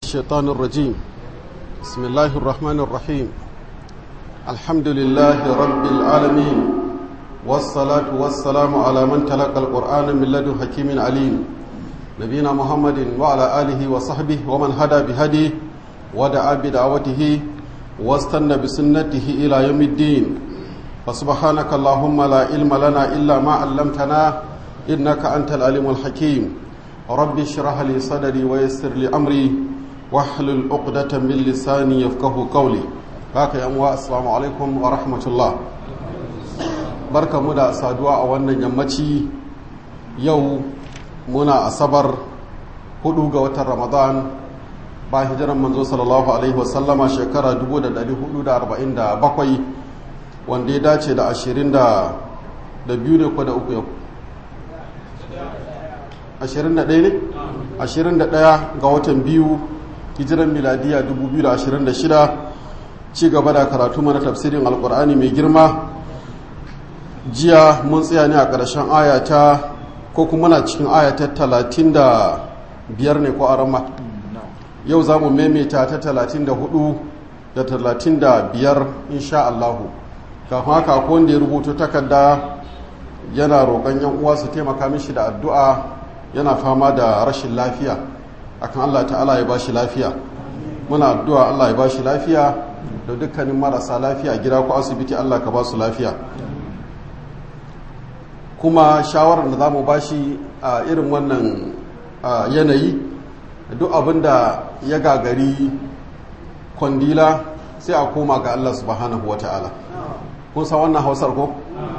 الشيطان الرجيم بسم الله الرحمن الرحيم الحمد لله رب العالمين والصلاة والسلام على من تلقى القرآن من لدن حكيم عليم نبينا محمد وعلى آله وصحبه ومن هدى بهديه ودعا بدعوته واستنى بسنته إلى يوم الدين فسبحانك اللهم لا علم لنا إلا ما علمتنا إنك أنت العليم الحكيم رب اشرح لي صدري ويسر لي أمري واحلل عقدة من لساني يفقه قولي haka yan uwa assalamu alaikum wa rahmatullah barka mu da saduwa a wannan yammaci yau muna asabar hudu ga watan ramadan ba hijiran manzo sallallahu alaihi wasallama shekara 1447 wanda ya dace da 22 ne ko da uku yau 21 ne 21 ga watan biyu hijiran miladiya 2026 ci gaba da karatu mana tafsirin alkur'ani mai girma jiya mun tsaya ne a ƙarshen ayata ko kuma na cikin ayata talatin da biyar ne ko a rama yau za mu maimaita ta talatin da hudu da talatin da biyar insha Allahu kafin haka ko wanda ya rubuto takarda yana roƙon yan uwa su taimaka mishi da addu'a yana fama da rashin lafiya akan Allah ta'ala ya bashi lafiya muna addu'a Allah ya bashi lafiya da dukkanin marasa lafiya gida ko asibiti Allah ka ba su lafiya kuma shawarar da za mu bashi a irin wannan yanayi duk abin da ya gagari kwandila sai a koma ga Allah subhanahu wa ta'ala kun san wannan hausar ko?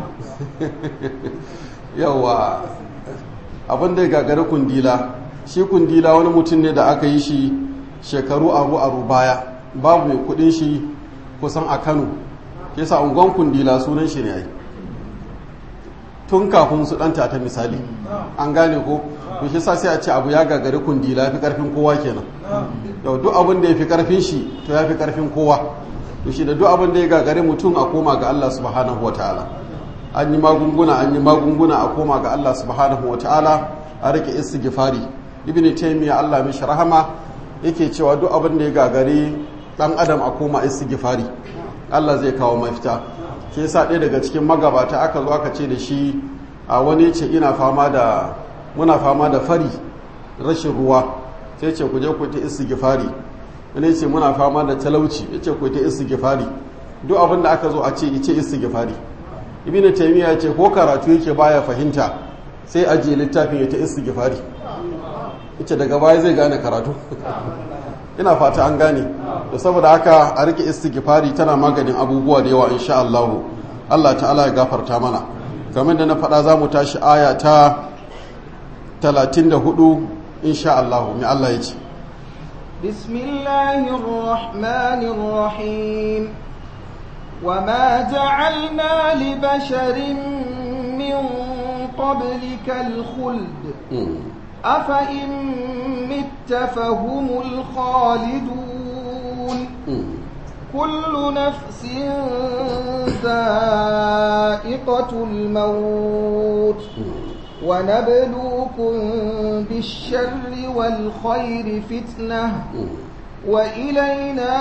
yawa abin da ya gagari kundila shi kundila wani mutum ne da aka yi shi shekaru aru-aru baya babu mai kudin shi kusan a kano ke sa ungon kundila sunan shi ne ai tun kafin su ɗanta ta misali an gane ko to shi sa sai a ce abu ya gagari kundila fi karfin kowa kenan yau duk abin da ya fi karfin shi to ya fi karfin kowa to shi da duk abin da ya gagari mutum a koma ga Allah subhanahu wa ta'ala an yi magunguna an yi magunguna a koma ga Allah subhanahu wa ta'ala a rike istighfari ibn taymiya Allah mishi rahama yake cewa duk abin da ya gagari dan adam a koma istighfari Allah zai kawo mafita ke yasa ɗaya daga cikin magabata aka zo aka ce da shi a wani ce ina fama da muna fama da fari rashin ruwa sai ce ku je ku ta istighfari wani ce muna fama da talauci ya ce ku ta istighfari duk abin da aka zo a ce ice istighfari ibn taymiya ya ce ko karatu yake baya fahimta sai ajiye littafin ya ta istighfari ita daga baya zai gane karatu ina fata an gane da saboda haka a rike istighfari tana maganin abubuwa da yawa insha Allah Allah ta'ala ya gafarta mana kamar da na faɗa za mu tashi aya ta 34 insha Allah mai Allah ya ce bismillahir rahmanir rahim وما جعلنا لبشر من قبلك الخلد أفإن مت فهم الخالدون كل نفس ذائقة الموت ونبلوكم بالشر والخير فتنة وإلينا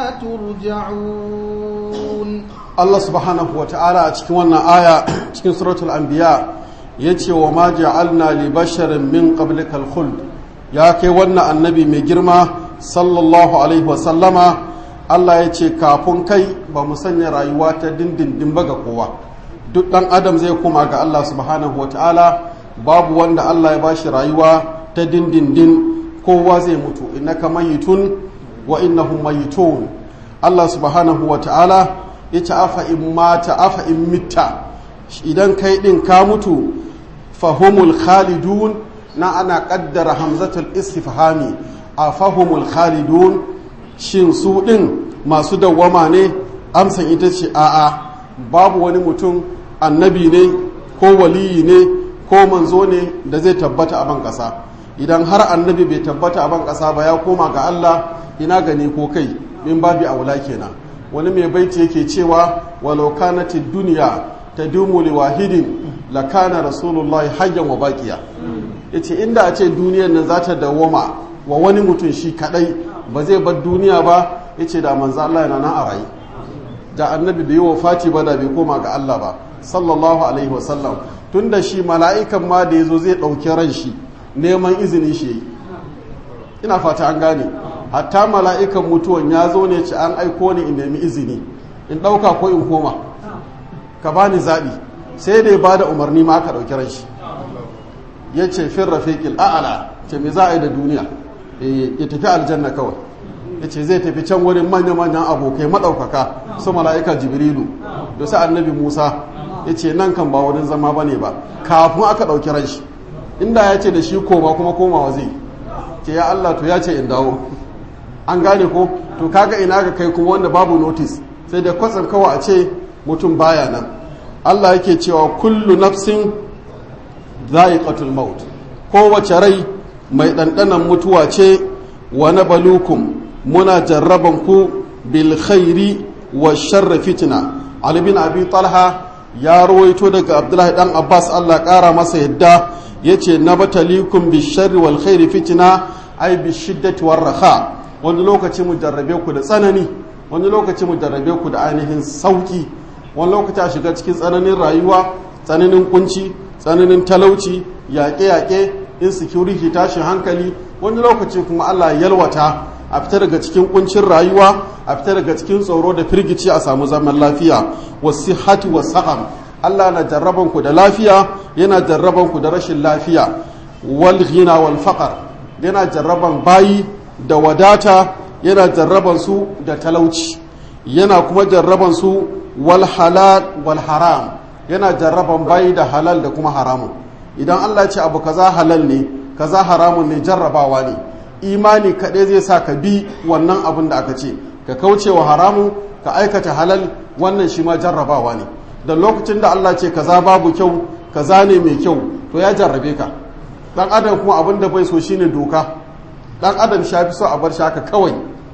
ترجعون الله سبحانه وتعالى أتكلم آية تكلم سورة الأنبياء ya ce wa ma ja'alna li basharin min qablikal khuld ya kai wannan annabi mai girma sallallahu alaihi wasallama Allah ya ce kafin kai ba mu sanya rayuwa ta dindindin ba ga kowa duk dan adam zai koma ga Allah subhanahu ta'ala babu wanda Allah ya bashi rayuwa ta dindindin kowa zai mutu innaka mayitun wa innahum mayitun Allah subhanahu ta'ala ya ce afa in mata afa in mitta idan kai din ka mutu fahumul khalidun na ana kaddara hamzatul istifhami a fahumul khalidun shin su din masu dawwama ne amsan ita ce a'a babu wani mutum annabi ne ko waliyi ne ko manzo ne da zai tabbata a ban kasa idan har annabi bai tabbata a ban kasa ba ya koma ga Allah ina gani ko kai min babi aula kenan wani mai baiti yake cewa walau kanatid duniya tadumu liwahidin lakana rasulullahi hayyan wa baqiya yace inda a ce duniyar nan za ta dawoma wa wani mutum shi kadai ba zai bar duniya ba yace da manzo Allah yana nan a rayi da annabi bai wa fati ba da bai koma ga Allah ba sallallahu alaihi wasallam tunda shi mala'ikan ma da yazo zai dauki ran shi neman izini shi yi ina fata an gane hatta mala'ikan mutuwan ya zo ne ci an aiko ni in nemi izini in ɗauka ko in koma ka bani zaɓi sai dai ba da umarni ma aka ɗauki ran shi ya ce fin rafiƙil a'ala ce me za a yi da duniya ya tafi aljanna kawai ya ce zai tafi can wurin manya-manyan abokai maɗaukaka su mala'ika jibrilu da su annabi musa ya ce nan kan ba wurin zama ba ne ba kafin aka ɗauki ran shi inda ya ce da shi koma kuma komawa zai ce ya Allah to ya ce in dawo an gane ko to kaga ina ga kai kuma wanda babu notice sai da kwatsam kawai a ce mutum baya nan Allah yake cewa kullu nafsin za'iqatul maut kowace rai mai ɗanɗanan mutuwa ce wa nabalukum muna jarraban ku bil khairi wa sharri fitna Ali bin Abi Talha ya rawaito daga Abdullahi dan Abbas Allah ƙara masa yadda yace nabatalikum bi sharri wal khairi fitna ay bi shiddati war raha wani lokaci mu jarrabe ku da tsanani wani lokaci mu jarrabe ku da ainihin sauki wani lokaci a shiga cikin tsananin rayuwa tsananin kunci tsananin talauci yaƙe-yaƙe insecurity tashin hankali wani lokaci kuma Allah yalwata a fita daga cikin kuncin rayuwa a fita daga cikin tsoro da firgici a samu zaman lafiya wasihati wasaqam Allah na jarraban ku da lafiya yana jarraban ku da rashin lafiya wal ghina wal faqr yana jarraban bayi da wadata yana jarraban su da talauci yana kuma jarraban su wal halal wal haram yana jarraban bayi da halal da kuma haramun idan Allah ya ce abu kaza halal ne kaza haramun ne jarrabawa ne imani kaɗai zai sa ka bi wannan abin da aka ce ka kauce wa haramun ka aikata halal wannan shi ma jarrabawa ne da lokacin da Allah ce kaza babu kyau kaza ne mai kyau to ya jarrabe ka dan adam kuma abin da bai so shine doka dan adam shafi so a bar shi haka kawai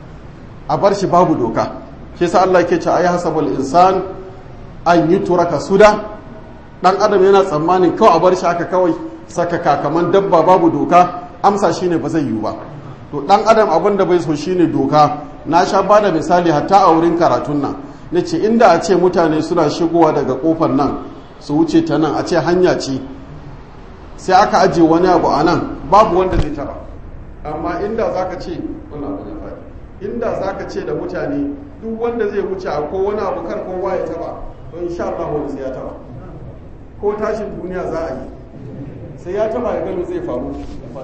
a bar shi babu doka shi sa Allah ke ce ayi hasabul insan an yi turaka suda dan adam yana tsammanin kawai a bar shi haka kawai sakaka kaman dabba babu doka amsa shine ba zai yiwu ba to dan adam abin da bai so shine doka na sha ba da misali hatta a wurin karatun nan na ce inda a ce mutane suna shigowa daga kofar nan su wuce ta nan a ce hanya ce sai aka ajiye wani abu a nan babu wanda zai tara amma inda za ka ce inda za ka ce da mutane duk wanda zai wuce a ko wani abu kar kowa ya taba to insha Allah wani sai ya taba ko tashin duniya za a yi sai ya taba ya gano zai faru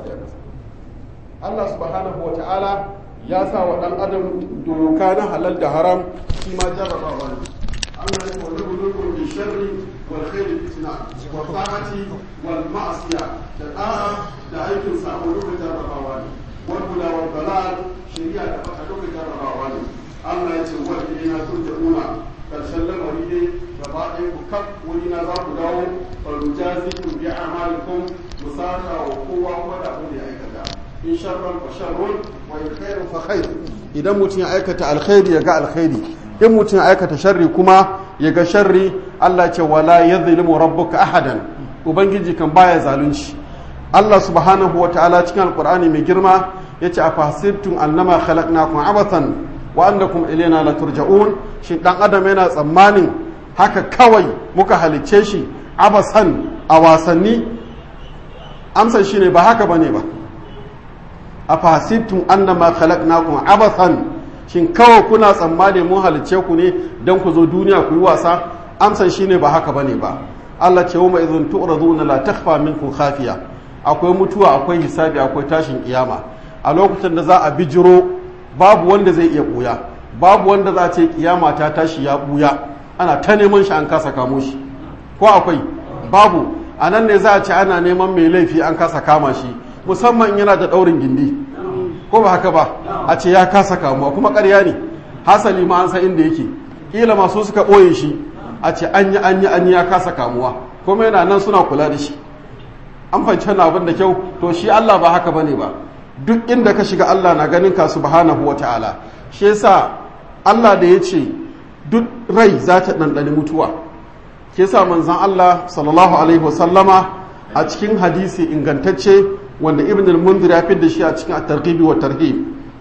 Allah subhanahu wa ta'ala ya sa wa ɗan adam doka na halal da haram shi ma jarrabawa ne Allah ya wani bulukun bi sharri wal khairi fitna wa ta'ati wal ma'asiya da da'a da aikin sabo duka jarrabawa ne wal huda wal dalal shari'a da fata duka jarrabawa ne Allah ya ce wal ilayna turja'una karshen lamari ne gaba ɗaya ku kaf wani na za ku dawo fa nujazikum bi a'malikum musaka wa kowa kuma da abin da ya aikata in sharran fa sharrun wa in khairun fa khair idan mutum ya aikata alkhairi ya ga alkhairi in mutum ya aikata sharri kuma ya ga sharri Allah ce wala yadhlimu rabbuka ahadan ubangiji kan baya zalunci Allah subhanahu wataala cikin alqur'ani mai girma yace afasibtum annama khalaqnakum abathan wa annakum ilayna la turja'un shi dan adam yana tsammanin haka kawai muka halicce shi abasan a wasanni amsan shine ba haka bane ba afasibtum annama khalaqnakum abathan shin kawai kuna tsammani mun halicce ku ne dan ku zo duniya ku yi wasa amsan shine ba haka bane ba Allah ce wa idhun tu'raduna la takhfa minkum khafiya akwai mutuwa akwai hisabi akwai tashin kiyama a lokacin da za a bijiro babu wanda zai iya buya babu wanda za a ce kiyama ta tashi ya buya ana ta neman shi an kasa kamo shi ko akwai babu a nan ne za a ce ana neman mai laifi an kasa kama shi musamman yana da ɗaurin gindi ko ba haka ba a ce ya kasa kamuwa kuma ƙarya ne hasali ma an san inda yake kila masu suka ɓoye shi a ce an yi an yi an yi ya kasa kamuwa kuma yana nan suna kula da shi an fahimci wannan abin da kyau to shi Allah ba haka bane ba duk inda ka shiga Allah na ganin ka subhanahu wa ta'ala shi yasa Allah da ya ce duk rai za ta ɗanɗani mutuwa ke sa manzan Allah sallallahu alaihi wasallama a cikin hadisi ingantacce wanda ibn al-mundir ya da shi a cikin at-targhib wa tarhib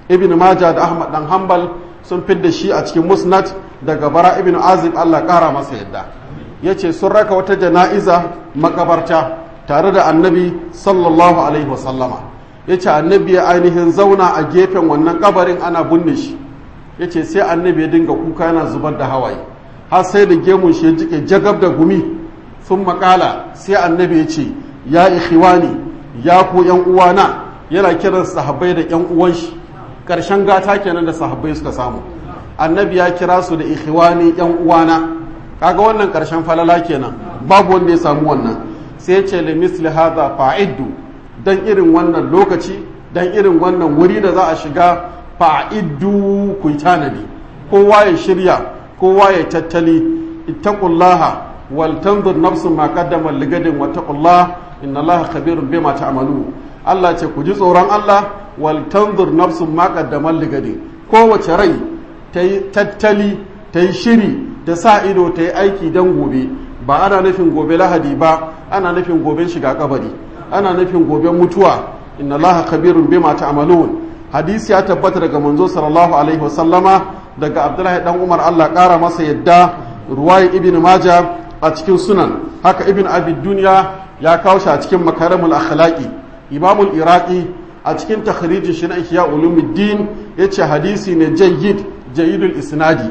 ibn majah da ahmad dan hanbal sun fidda shi a cikin musnad daga bara ibn azib allah kara masa yadda ya ce sun raka wata jana'iza makabarta tare da annabi sallallahu alaihi wasallama ya ce annabi ya ainihin zauna a gefen wannan kabarin ana binne shi ya ce sai annabi ya dinga kuka yana zubar da hawaye har sai da gemun shi ya jike jagab da gumi sun makala sai annabi ya ce ya ikhiwani ya ku yan uwana yana kiran sahabbai da yan uwan shi karshen gata kenan da sahabbai suka samu annabi ya kira su da ikhiwani yan uwana kaga wannan karshen falala kenan babu wanda ya samu wannan sai ya ce limisli hadha fa'iddu dan irin wannan lokaci dan irin wannan wuri da za a shiga fa'iddu ku tanadi kowa ya shirya kowa ya tattali ittaqullaha wal tanzur nafsun ma qaddama ligadin wa taqullaha inna allaha khabirun bima ta'malu Allah ce ku ji tsoron Allah wal tanzur nafsun ma qaddama ligadin kowace rai ta yi tattali ta yi shiri ta sa ido ta yi aiki don gobe ba ana nufin gobe lahadi ba ana nufin goben shiga kabari ana nufin goben mutuwa inna allaha khabirun bima ta'malun hadisi ya tabbata daga manzo sallallahu alaihi wasallama daga abdullahi dan umar Allah kara masa yadda ruwayi ibn maja a cikin sunan haka ibn abi dunya ya kawo shi a cikin makarimul akhlaqi imamul iraqi a cikin takhrijin shi na ihya ulumuddin yace hadisi ne jayyid jayyidul isnadi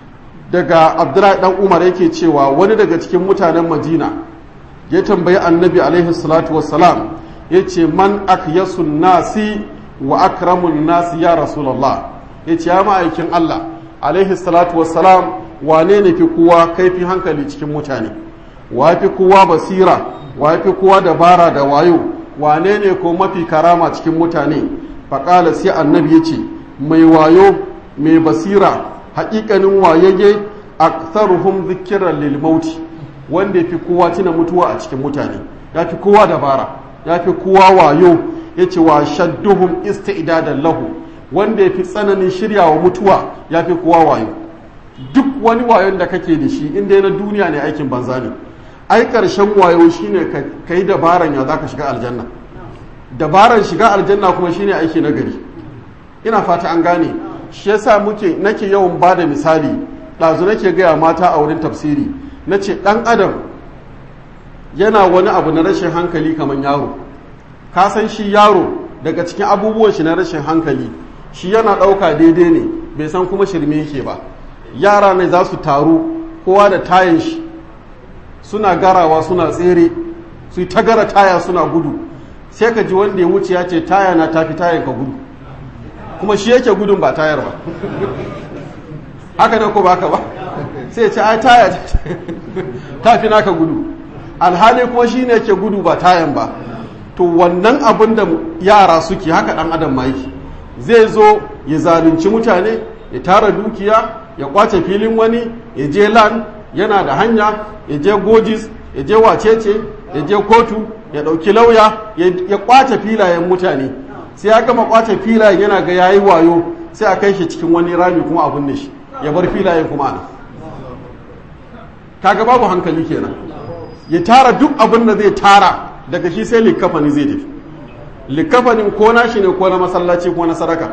daga abdullahi dan umar yake cewa wani daga cikin mutanen madina ya tambayi annabi alaihi salatu wassalam ya ce man akyasun nasi wa akramun nasi ya rasulallah ya ce ya ma'aikin allah alaihi salatu wassalam wane ne fi kowa kaifi hankali cikin mutane wa fi kowa basira wa fi kowa dabara da wayo wane ne ko mafi karama cikin mutane faƙala sai annabi ya ce mai wayo mai basira haƙiƙanin wayayye aktharuhum zikiran lil mauti wanda yafi kowa tuna mutuwa a cikin mutane yafi kowa dabara yafi kowa wayo yace wa shadduhum isti'dadan lahu wanda yafi tsananin shiryawa mutuwa yafi kowa wayo duk wani wayon da kake da shi inda na duniya ne aikin banza ne ai karshen wayo shine ka yi dabaran ya zaka shiga aljanna dabaran shiga aljanna kuma shine aiki na gari ina fata an gane shi yasa muke nake yawan ba da misali ɗazu nake gaya mata a wurin tafsiri na ce ɗan adam yana wani abu na rashin hankali kamar yaro ka san shi yaro daga cikin abubuwan shi na rashin hankali shi yana ɗauka daidai ne bai san kuma shirme yake ba yara ne za su taru kowa da tayan shi suna garawa suna tsere su yi ta gara taya suna gudu sai ka ji wanda ya wuce ya ce taya na tafi tayan ka gudu kuma shi yake gudun ba tayar ba haka ne ko baka ba sai ce ai taya ta fi naka gudu alhali kuma shi ne yake gudu ba tayan ba to wannan abin da yara suke haka dan adam ma yake zai zo ya zalunci mutane ya tara dukiya ya kwace filin wani ya je lan yana da hanya ya je gojis ya je wacece ya je kotu ya ɗauki lauya ya kwace filayen mutane sai ya gama kwace filayen yana ga yayi wayo sai a kai shi cikin wani rami kuma abin da shi ya bar filayen kuma ana kaga babu hankali kenan ya tara duk abin da zai tara daga shi sai likafani zai tafi likafanin ko na shi ne ko na masallaci ko na sadaka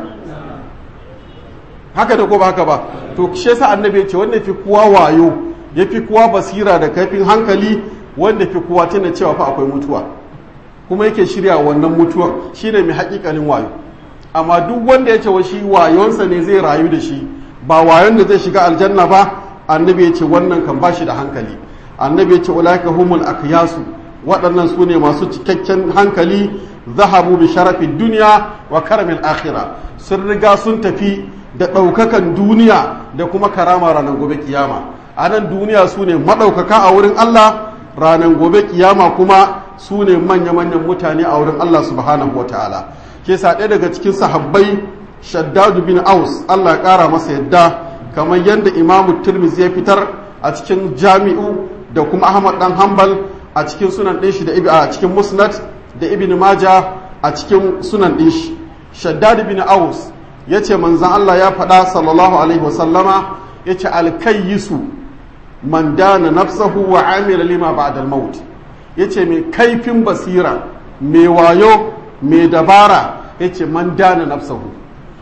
haka da ko ba haka ba to shi yasa annabi ya ce wanda fi kowa wayo ya fi kowa basira da kaifin hankali wanda fi kowa tana cewa fa akwai mutuwa kuma yake shirya wannan mutuwar shine mai hakikalin wayo amma duk wanda ya ce wa shi wayonsa ne zai rayu da shi ba wayon da zai shiga aljanna ba annabi ya ce wannan kan bashi da hankali annabi ya ce ulaika humul akyasu waɗannan su ne masu cikakken hankali zahabu bi sharafin duniya wa karamin akhira sun riga sun tafi da ɗaukakan duniya da kuma karama ranar gobe kiyama a nan duniya su ne maɗaukaka a wurin Allah ranar gobe kiyama kuma su ne manya-manyan mutane a wurin Allah subhanahu wa ta'ala ke sa ɗaya daga cikin sahabbai shaddadu bin aus Allah ya ƙara masa yadda kamar yadda imamu turmiz ya fitar a cikin jami'u da kuma ahmad dan hanbal a cikin sunan ɗin shi da a cikin musnad da ibn maja a cikin sunan ɗin shi shaddadu bin aus ya ce manzan Allah ya faɗa sallallahu alaihi wasallama ya ce alkayyisu man dana nafsahu wa amila lima ba'dal maut ya ce mai kaifin basira mai wayo mai dabara ya ce man dana nafsahu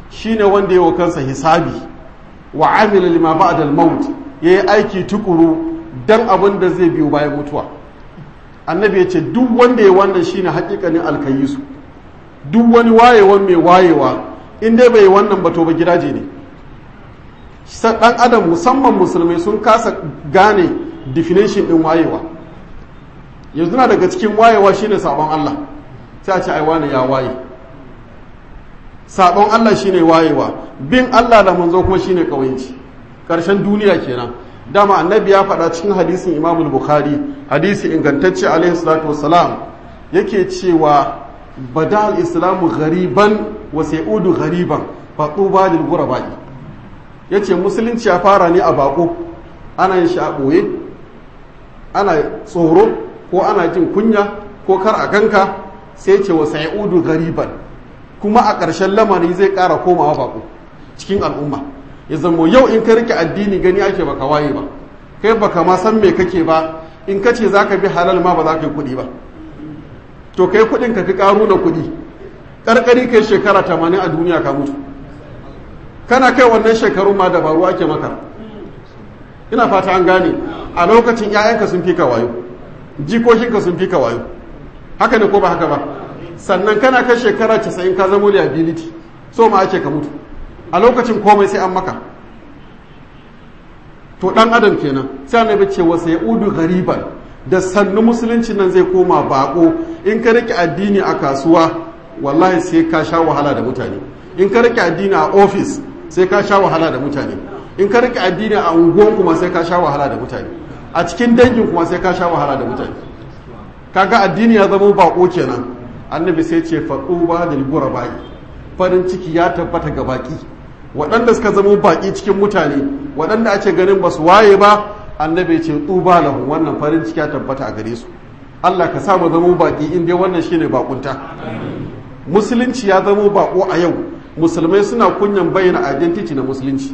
shine wanda ya wa kansa hisabi wa amila lima ba'da al-maut yayi aiki tukuru dan abin da zai biyo bayan mutuwa annabi ya ce duk wanda ya wannan shine hakikanin alkayisu duk wani wayewan mai wayewa in dai bai wannan ba to ba gidaje ne dan adam musamman musulmai sun kasa gane definition din wayewa yanzu na daga cikin wayewa shine sabon Allah sai a ce ai wani ya waye sabon Allah shine wayewa bin Allah da manzo kuma shine kawayanci karshen duniya kenan dama annabi ya faɗa cikin hadisin Imam Bukhari hadisi ingantacce alaihi salatu wassalam yake cewa bada al-islamu ghariban wa sayudu ghariban fa tuba lil ghurabai yace musulunci ya fara ne a bako ana yin shi a boye ana tsoro ko ana jin kunya ko kar a ganka sai ce wa sayudu ghariban kuma a ƙarshen lamari zai ƙara komawa bako cikin al'umma ya zama yau in ka rike addini gani ake baka waye ba kai baka ma san me kake ba in ka ce za ka bi halal ma ba za ka yi kuɗi ba to kai kuɗin ka fi ƙaru na kuɗi ƙarƙari kai shekara tamanin a duniya ka mutu kana kai wannan shekaru ma dabaru ake maka ina fata an gane a lokacin 'ya'yanka sun fi ka wayo jikokinka sun fi ka wayo haka ne ko ba haka ba sannan kana kai shekara casa'in ka zama liability so ma ake ka mutu a lokacin komai sai an maka to dan adam kenan sai annabi ce wa sai udu gariban da sannu musulunci nan zai koma bako in ka rike addini a kasuwa wallahi sai ka sha wahala da mutane in ka rike addini a office sai ka sha wahala da mutane in ka rike addini a unguwan kuma sai ka sha wahala da mutane a cikin dangin kuma sai ka sha wahala da mutane kaga addini ya zama bako kenan annabi sai ce faɗuba da ligura baki farin ciki ya tabbata ga baki waɗanda suka zama baki cikin mutane waɗanda ake ganin ba su waye ba annabi ce tuba lahu wannan farin ciki ya tabbata a gare su Allah ka sa mu zama baki in dai wannan shine bakunta musulunci ya zama bako a yau musulmai suna kunyan bayyana identity na musulunci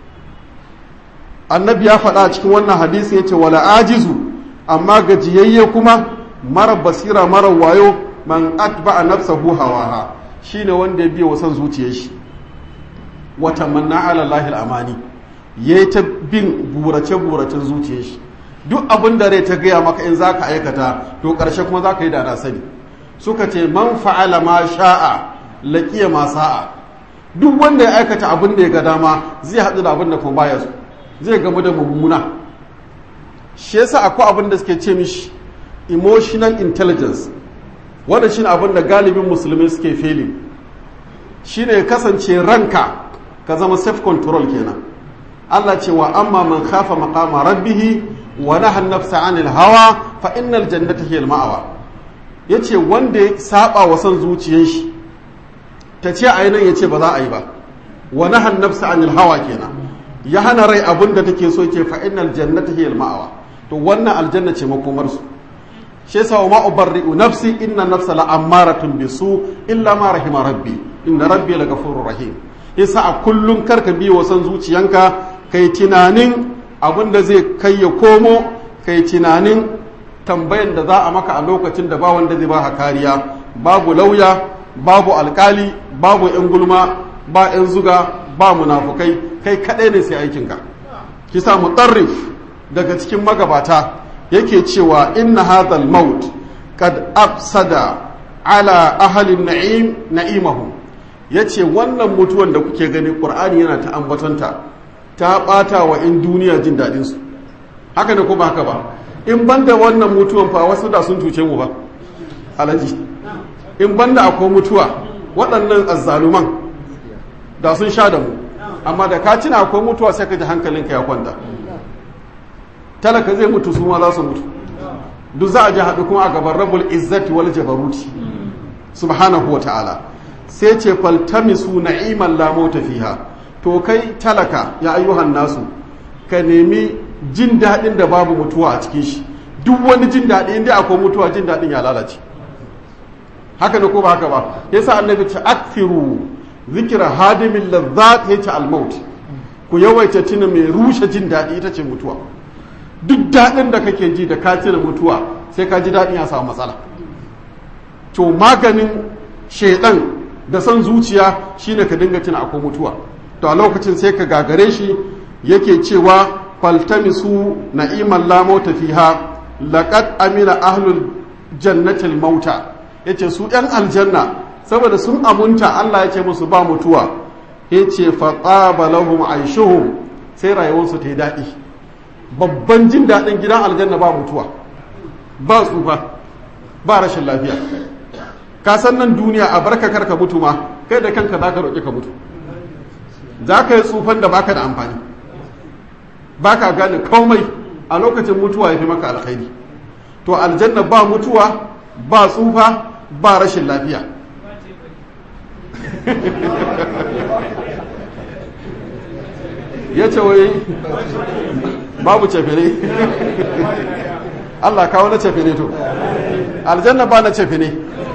annabi ya faɗa a cikin wannan hadisi ya ce wala ajizu amma gajiyayye kuma mara basira mara wayo man atba'a nafsahu hawaha shine wanda ya biya wa son zuciyar shi wata manna ala lahil amani yayi ta bin burace buracen zuciyar shi duk abin da rai ta gaya maka in zaka aikata to karshe kuma zaka yi da na sani suka ce man fa'ala ma sha'a laqiya ma sa'a duk wanda ya aikata abin da ya ga dama zai haɗu da abin da kuma baya so zai gamu da mummuna shi yasa akwai abin da suke ce mishi emotional intelligence wanda shine abin da galibin musulmi suke feli shine ya kasance ranka ka zama self control kenan Allah ce wa amma man khafa maqama rabbih wa naha nafsa 'anil hawa fa innal jannata hiya al-ma'wa yace wanda ya saba wa son zuciyar shi ta ce a nan yace ba za a yi ba wa naha nafsa 'anil hawa kenan ya hana rai abin da take so ke fa innal jannata hiya al-ma'wa to wannan aljanna ce makomar su shi yasa ma ubarri'u nafsi inna nafsa la ammaratun bisu illa ma rahima rabbi inna rabbi la ghafurur rahim yasa a kullum karka bi wa san zuciyanka kai tunanin abin da zai kai ya komo kai tunanin tambayan da za a maka a lokacin da ba wanda zai ba kariya babu lauya babu alkali babu yan gulma ba yan zuga ba munafukai kai kadai ne sai aikinka kisa mutarrif daga cikin magabata yake cewa inna hadhal maut kad afsada ala ahli na'im na'imahum yace wannan mutuwan da kuke gani qur'ani yana ta ambatanta ta bata wa in duniya jin dadin su haka ne ko ba haka ba in banda wannan mutuwan fa wasu da sun cuce mu ba alaji in banda akwai mutuwa waɗannan azzaluman da sun sha da mu amma da ka tuna akwai mutuwa sai ka ji hankalinka ya kwanta talaka zai mutu su ma za su mutu duk za a ji haɗu kuma a gaban rabul izzati wal jabaruti subhanahu wa ta'ala sai ce faltamisu na'iman la mauta fiha to kai talaka ya ayyuhan nasu ka nemi jin daɗin da babu mutuwa a cikin shi duk wani jin daɗi inda akwai mutuwa jin daɗin ya lalace haka ne ko ba haka ba yasa annabi ce akthiru zikra hadimin lazzat yace al-maut ku yawaita tuna mai rushe jin daɗi ita ce mutuwa duk daɗin da kake ji da ka tuna mutuwa sai ka ji daɗin ya samu matsala to maganin shaidan da son zuciya shine ka dinga tuna akwai mutuwa to a lokacin sai ka gagare shi yake cewa faltamisu na'iman la mauta fiha laqad amina ahlul jannatil mauta yace su ɗan aljanna saboda sun amunta Allah ya ce musu ba mutuwa yace fa qaba lahum aishuhum sai rayuwarsu ta yi daɗi babban jin daɗin gidan aljanna ba mutuwa ba tsufa ba rashin lafiya ka san nan duniya a barka karka mutu ma kai da kanka zaka roƙi ka mutu za ka yi tsufan da baka da amfani baka gane komai a lokacin mutuwa ya fi maka alkhairi to aljanna ba mutuwa ba tsufa ba rashin lafiya ya ce wai babu cefene Allah kawo na cefene to aljanna ba na cefene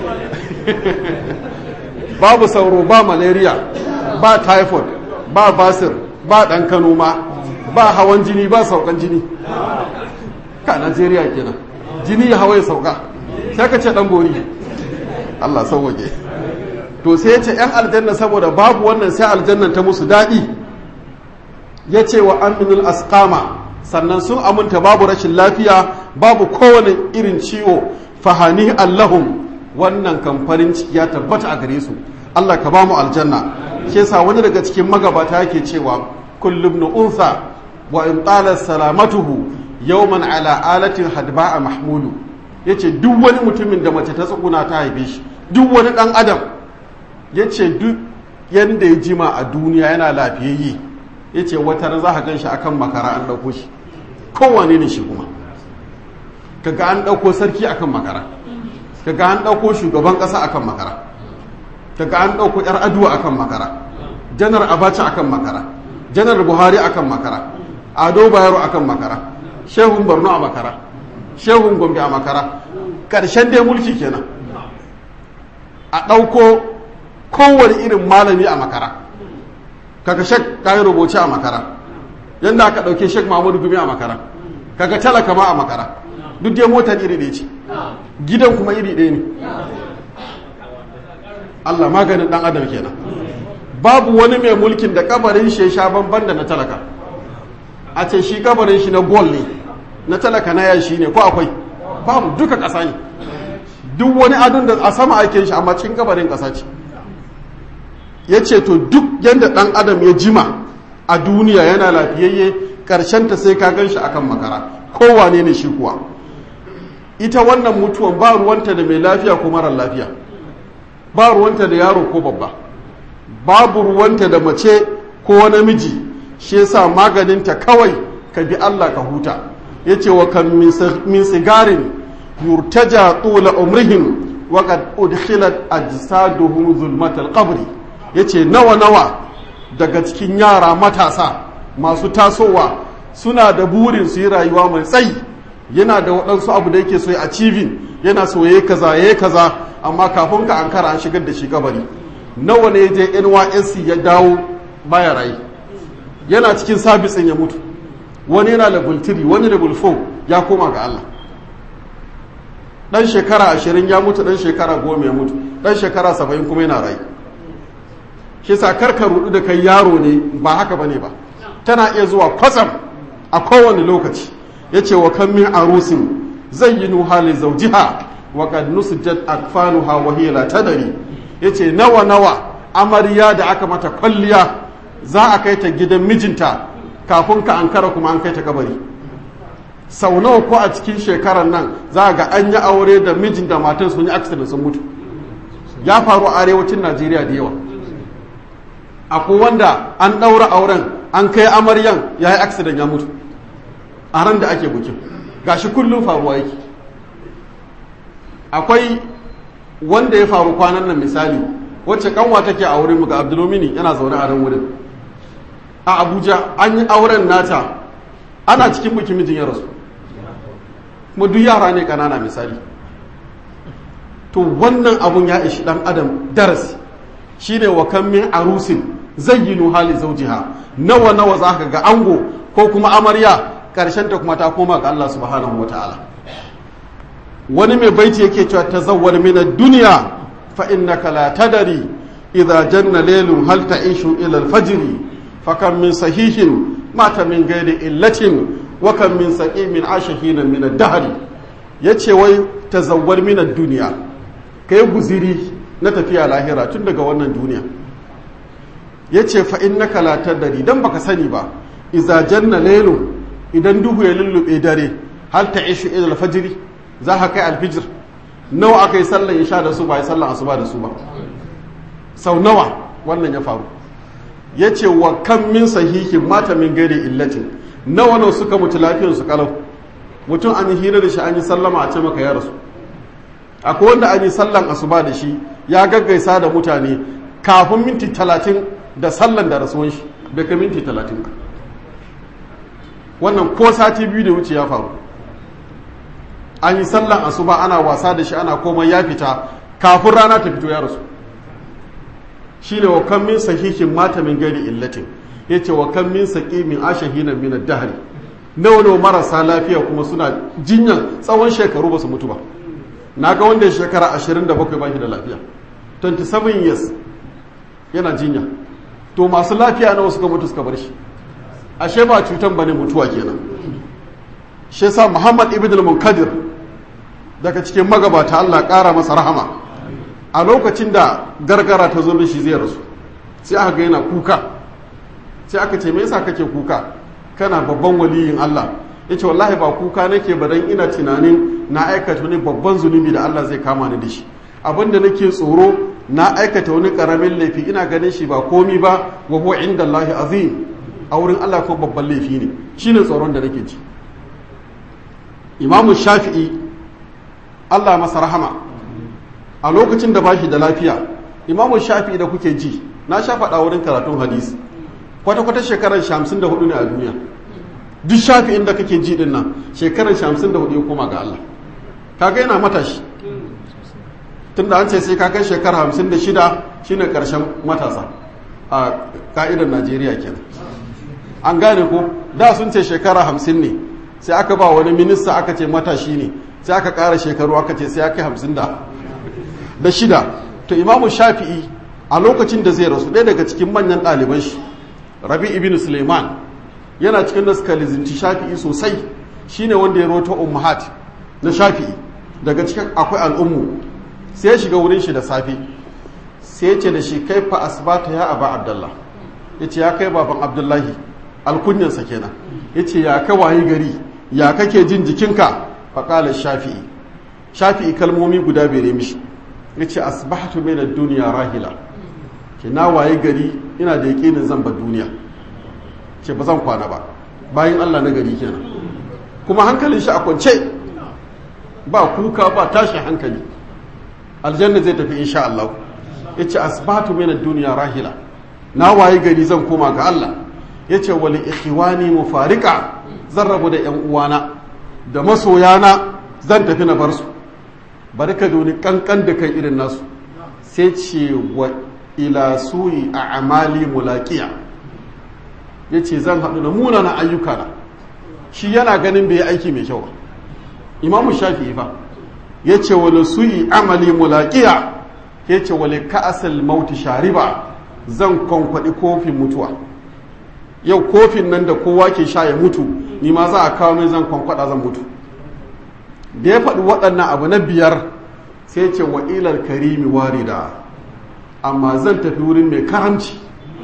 babu sauro ba malaria ba typhoid ba basir ba ɗan kano ma ba hawan jini ba saukan jini ka najeriya kenan jini ya hawa ya sauka sai ka ce ɗan bori Allah sauwage to sai ya ce 'yan aljanna saboda babu wannan sai aljannan ta musu daɗi ya ce wa aminul asqama sannan sun aminta babu rashin lafiya babu kowane irin ciwo fahani allahum wannan kamfanin ciki ya tabbata a gare su Allah ka ba mu aljanna shi yasa wani daga cikin magabata yake cewa kullum na unsa wa in talat salamatuhu yawman ala alatin hadba'a mahmulu yace duk wani mutumin da mace ta tsuguna ta haife shi duk wani dan adam yace duk yanda ya jima a duniya yana lafiyayye yace wata za ka gan shi akan makara an dauko shi kowane ne shi kuma kaga an dauko sarki akan makara kaga an dauko shugaban kasa akan makara kaga an dauko yar aduwa akan makara janar abacha akan makara janar buhari akan makara ado bayero akan makara shehun borno a makara shehun gombe a makara karshen dai mulki kenan a ɗauko kowane irin malami a makara kaga shek kayi rubuce a makara yadda aka ɗauke shek mahmudu gumi a makara kaga talaka ma a makara duk dai motar iri ɗaya ce gidan kuma iri ɗaya ne Allah maganin ɗan adam kenan babu wani mai mulkin da kabarin shi ya sha banban da na talaka a ce shi kabarin shi na gol ne na talaka na yashi ne ko akwai babu duka ƙasa ne duk wani adon da a sama ake shi amma cikin kabarin ƙasa ce ya ce to duk yadda ɗan adam ya jima a duniya yana lafiyayye ta sai ka gan shi akan makara kowane ne shi kuwa ita wannan mutuwan ba ruwanta da mai lafiya ko marar lafiya ba ruwanta da yaro ko babba babu ruwanta da mace ko namiji shi yasa maganinta kawai ka bi Allah ka huta yace wa kan min sigarin yurtaja tula umrihim wa qad udkhilat ajsaduhum zulmat al-qabr yace nawa nawa daga cikin yara matasa masu tasowa suna da burin su yi rayuwa mai tsayi yana da waɗansu abu da yake so ya achieving yana so yayi kaza yayi kaza amma kafin ka ankara an shigar da shi kabari nawa ne je NYSC ya dawo baya rayu yana cikin sabisin ya mutu wani yana level 3 wani level 4 ya koma ga Allah dan shekara ashirin ya mutu dan shekara goma ya mutu dan shekara saba'in kuma yana rayu shi sa karka rudu da kai yaro ne ba haka bane ba tana iya zuwa kwatsam a kowane lokaci yace wa kan min arusin zayyinu hali zawjiha wa qad nusjat akfanuha wa hiya la tadri yace nawa nawa amarya da aka mata kwalliya za a kai ta gidan mijinta kafin ka ankara kuma an kai ta kabari sau nawa ko a cikin shekarar nan za ga an yi aure da mijin da matan sun yi accident sun mutu ya faru a arewacin najeriya da yawa akwai wanda an ɗaura auren an kai amaryan ya yi accident ya mutu a ran da ake bukin gashi kullum faruwa yake akwai wanda ya faru kwanan nan misali wacce kanwa take a wurin ga abdulmini yana zaune a ran wurin a abuja an yi auren nata ana cikin bukin mijin ya rasu kuma duk yara ne kanana misali to wannan abun ya ishi dan adam darasi shine wa kan min arusin zayyinu hali zawjiha nawa nawa zaka ga ango ko kuma amarya karshen ta kuma ta koma ga Allah subhanahu wataala wani mai baiti yake cewa tazawwal min ad-dunya fa innaka la tadri idza janna laylun hal ta'ishu ila al-fajr fakam min sahihin mata min ghairi illatin wa kam min saqimin ashahin min ad-dahr yace wai tazawwar min ad-dunya kai guziri na tafiya lahira tun daga wannan duniya yace fa innaka la tadri dan baka sani ba idza janna laylun idan duhu ya lullube dare hal ta'ishu ila al-fajr za ka kai al-fajr nawa aka yi sallan isha da su ba yi sallan asuba da su ba sau nawa wannan ya faru ya ce wa kan min sahihin mata min gare illatin nawa nawa suka mutu lafiyar su kalau mutum an yi hira da shi an yi sallama a ce maka ya rasu akwai wanda an yi sallan asuba da shi ya gaggaisa da mutane kafin minti talatin da sallan da rasuwan shi bai ka minti talatin ba wannan ko sati biyu da wuce ya faru an yi sallan asuba ana wasa da shi ana komai ya fita kafin rana ta fito ya rasu shi ne wa kan min sahihin mata min gari illatin ya ce wa kan min saƙi min ashahina min dahari nawa nawa marasa lafiya kuma suna jinyan tsawon shekaru ba su mutu ba na ga wanda ya shekara 27 ba shi da lafiya 27 years yana jinya to masu lafiya nawa suka mutu suka bar shi ashe ba cutan bane mutuwa kenan shi yasa Muhammad ibn al-Munkadir daga cikin magabata Allah ƙara masa rahama a lokacin da gargara ta zo shi zai rasu sai aka ga yana kuka sai aka ce me yasa kake kuka kana babban waliyin Allah yace wallahi ba kuka nake ba dan ina tunanin na aikata wani babban zunubi da Allah zai kama ni da shi abinda nake tsoro na aikata wani karamin laifi ina ganin shi ba komi ba wa huwa inda Allah azim a wurin Allah ko babban laifi ne shine tsoron da nake ji imamu shafi'i allah masa rahama a lokacin da bashi da lafiya imamu shafi'i da kuke ji na sha faɗa wurin karatun hadisi kwata-kwata shekarar shamsin da hudu ne a duniya duk shafi'in da kake ji din nan shekarar shamsin da hudu ya koma ga allah kaga yana matashi tun da an ce sai kakai shekara hamsin da shida shine karshen matasa a ka'idar najeriya kenan an gane ko da sun ce shekara hamsin ne sai aka ba wani minista aka ce matashi ne sai aka ƙara shekaru aka ce sai aka hamsin da da shida to imamu shafi'i a lokacin da zai rasu ɗaya daga cikin manyan ɗaliban shi rabi ibn suleiman yana cikin da suka lizinci shafi'i sosai shine wanda ya roto ummahat na shafi'i daga cikin akwai al'ummu sai ya shiga wurin shi da safe sai ya ce da shi kai fa asbata ya aba abdullah ya ce ya kai baban abdullahi alkunyansa kenan ya ce ya ka wayi gari ya kake jin jikinka faƙala shafi'i shafi'i kalmomi guda bere mishi ya ce asbahatu min duniya rahila ke na waye gari ina da yaƙinin zan ba duniya ce ba zan kwana ba bayan Allah na gari kenan kuma hankalin shi a kwance ba kuka ba tashin hankali aljanna zai tafi insha Allah ya ce asbahatu min duniya rahila na waye gari zan koma ga Allah ya ce wali ikhwani mufarika zan rabu da yan uwana da masoyana zan tafi na bar su bari ka doni kankan da kai irin nasu sai ce wa ila suyi a amali mulaqiya ya ce zan haɗu da munana ayyuka na shi yana ganin bai aiki mai kyau ba imamu shafi'i fa ya ce wani suyi amali mulaqiya ya ce wali ka'asal mauti shariba zan kwankwaɗi kofin mutuwa yau kofin nan da kowa ke sha ya mutu ni ma za a kawo mai zan kwankwada zan mutu da ya faɗi waɗannan abu na biyar sai ce wa ilar karimi warida amma zan tafi wurin mai karamci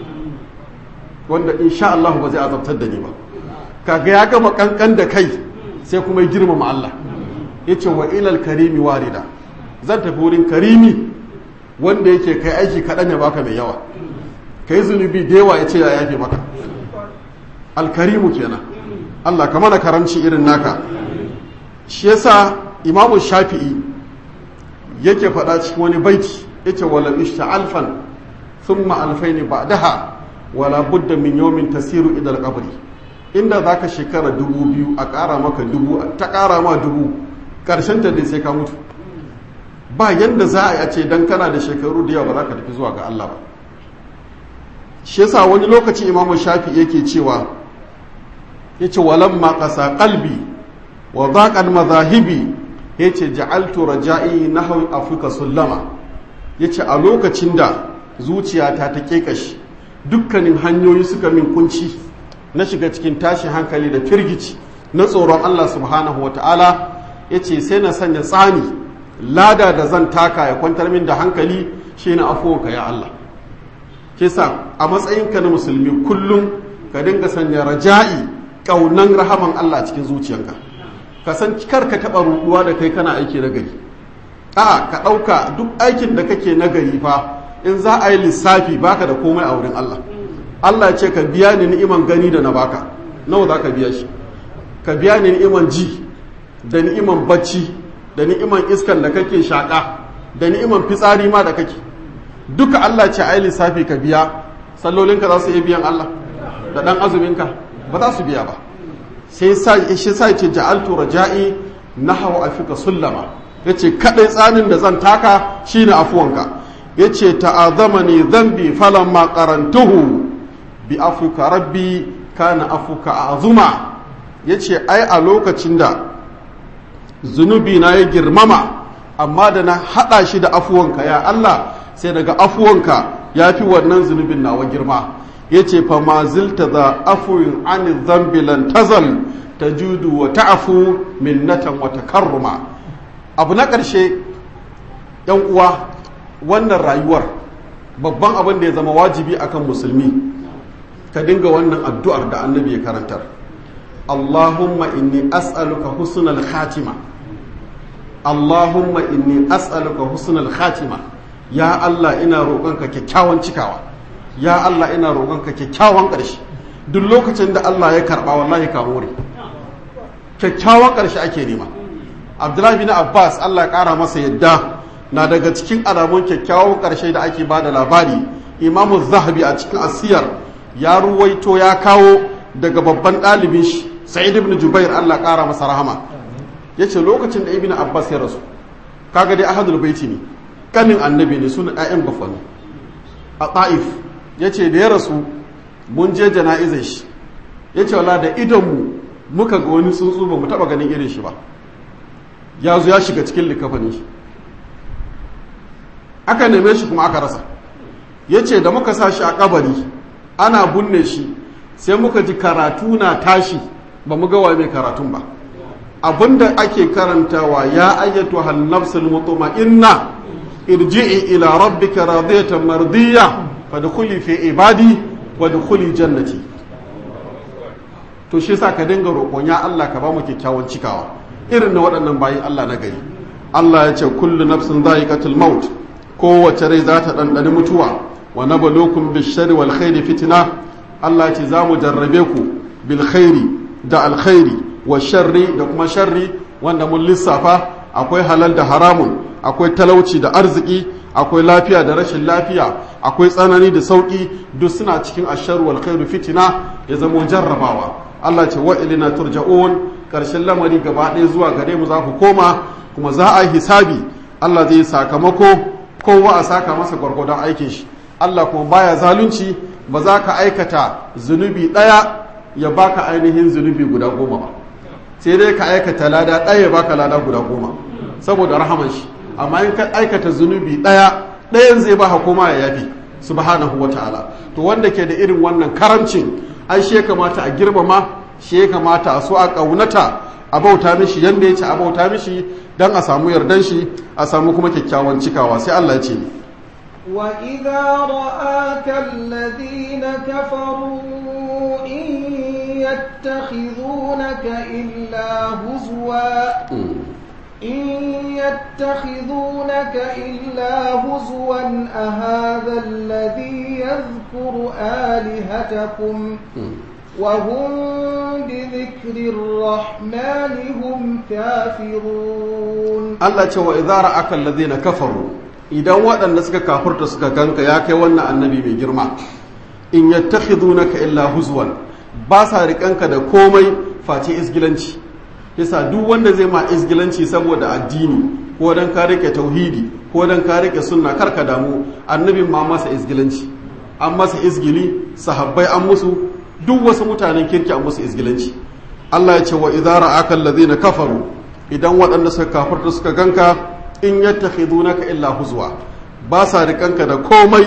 wanda insha Allah ba zai azabtar da ni ba kaga ya gama kankan da kai sai kuma ya girmama Allah ya ce wa ilar karimi warida zan tafi wurin karimi wanda yake kai aiki kaɗan ya baka mai yawa kai zunubi da yawa ya ce ya yafe maka alkarimu kenan Allah ka mana karamci irin naka shi yasa imamu shafi'i yake faɗa cikin wani baiti yace wala ishta alfan thumma alfaini ba'daha wala budda min yawmin tasiru ila alqabri inda zaka shekara dubu biyu a ƙara maka dubu ta ƙara ma dubu ƙarshen ta dai sai ka mutu ba yanda za a yi a ce dan kana da shekaru da yawa ba za ka tafi zuwa ga Allah ba shi yasa wani lokaci imamu shafi yake cewa yace walamma qasa qalbi wa daqal madhahibi yace ja'altu raja'i nahwi afrika sullama yace a lokacin da zuciyata ta kekashi dukkanin hanyoyi suka min kunci na shiga cikin tashin hankali da firgici na tsoron Allah subhanahu wata'ala ya ce sai na sanya tsani lada da zan taka ya kwantar min da hankali shi na afuwanka ya Allah kisa a matsayinka na musulmi kullum ka dinga sanya raja'i ƙaunan rahaman Allah cikin zuciyanka ka san kar ka taɓa ruɗuwa da kai kana aiki na gari a ka ɗauka duk aikin da kake na gari fa in za a yi lissafi baka da komai a wurin Allah Allah ce ka biya ni ni'iman gani da na baka nawa za ka biya shi ka biya ni ni'iman ji da ni'iman bacci da ni'iman iskan da kake shaƙa da ni'iman fitsari ma da kake duka Allah ce a yi lissafi ka biya sallolinka za su iya biyan Allah da ɗan azuminka ba za su biya ba sai shi sa ce ja'altu raja'i nahawa afika sullama yace kadai tsanin da zan taka shine afuwanka yace ta'azamani dhanbi falamma qarantuhu bi afuka rabbi kana afuka azuma yace ai a lokacin da zunubi na ya girmama amma da na hada shi da afuwanka ya Allah sai daga afuwanka yafi wannan zunubin nawa girma yace fa ma zilta za afuwin an dhanbi lan tazal tajudu wa ta'fu minnatan wa takarruma abu na ƙarshe yan uwa wannan rayuwar babban abin da ya zama wajibi akan musulmi ka dinga wannan addu'ar da annabi ya karantar Allahumma inni as'aluka husnal khatima Allahumma inni as'aluka husnal khatima ya Allah ina roƙonka kyakkyawan cikawa ya Allah ina roƙonka kyakkyawan ƙarshe duk lokacin da Allah ya karɓa wallahi ka more kyakkyawan ƙarshe ake nema Abdullahi bin Abbas Allah ya ƙara masa yadda na daga cikin alamun kyakkyawan ƙarshe da ake ba da labari imamu zahabi a cikin asiyar ya ruwaito ya kawo daga babban ɗalibin shi sa'id ibn jubair Allah ƙara masa rahama ya ce lokacin da ibn abbas ya rasu kaga dai ahadul baiti ne kanin annabi ne suna ɗayan bafani a ta'if ya ce da ya rasu mun je jana'izar shi ya ce wala da idonmu muka ga wani tsuntsu ba mu taɓa ganin irin shi ba ya zo ya shiga cikin likafanin shi aka neme shi kuma aka rasa ya ce da muka sa shi a kabari ana bunne shi sai muka ji karatu na tashi ba mu gawa mai karatun ba abinda ake karantawa ya ayyatu hannafsul mutma'inna irji'i ila rabbika radiyatan mardiya fadkhuli fi ibadi wadkhuli jannati to shi yasa ka dinga roƙon ya Allah ka ba mu kyakkyawan cikawa irin na waɗannan bayin Allah na gari Allah ya ce kullu nafsin dha'iqatul maut kowace rai za ta ɗanɗani mutuwa wa na balokun bishari wal khairi fitina Allah ce za mu jarrabe ku bil khairi da alkhairi wa sharri da kuma sharri wanda mun lissafa akwai halal da haramun akwai talauci da arziki akwai lafiya da rashin lafiya akwai tsanani da sauki duk suna cikin asharu wal khairu fitina ya zama jarrabawa Allah ce wa ilina turja'un karshen lamari gaba ɗaya zuwa gare mu za ku koma kuma za a yi hisabi Allah zai sakamako kowa a saka masa gwargwadon aikin shi Allah kuma baya zalunci ba za ka aikata zunubi ɗaya ya baka ainihin zunubi guda goma ba sai dai ka aikata lada ɗaya ya baka lada guda goma saboda rahaman shi amma in ka aikata zunubi ɗaya ɗayan zai baka koma ya yafi subhanahu wa ta'ala to wanda ke da irin wannan karamcin ai shi ya kamata a girmama shi ya kamata a so a ƙaunata a bauta mishi yanda ya ce a bauta mishi don a samu yardan shi a samu kuma kyakkyawan cikawa sai Allah ya ce وإذا رآك الذين كفروا إن يتخذونك إلا هزوا إن يتخذونك إلا هزوا أهذا الذي يذكر آلهتكم وهم بذكر الرحمن هم كافرون Allah ce wa idara aka na kafaru idan waɗanda suka kafurta suka ganka ya kai wannan annabi mai girma in yattakhidunaka illa huzwan ba sa riƙanka da komai face isgilanci yasa duk wanda zai ma isgilanci saboda addini ko dan ka rike tauhidi ko dan ka rike sunna karka damu annabin ma masa isgilanci an masa isgili sahabbai an musu duk wasu mutanen kirki an musu isgilanci Allah ya ce wa idara aka na kafaru idan waɗanda suka kafarta suka ganka in yattakhidunaka illa huzwa ba sa rikanka da komai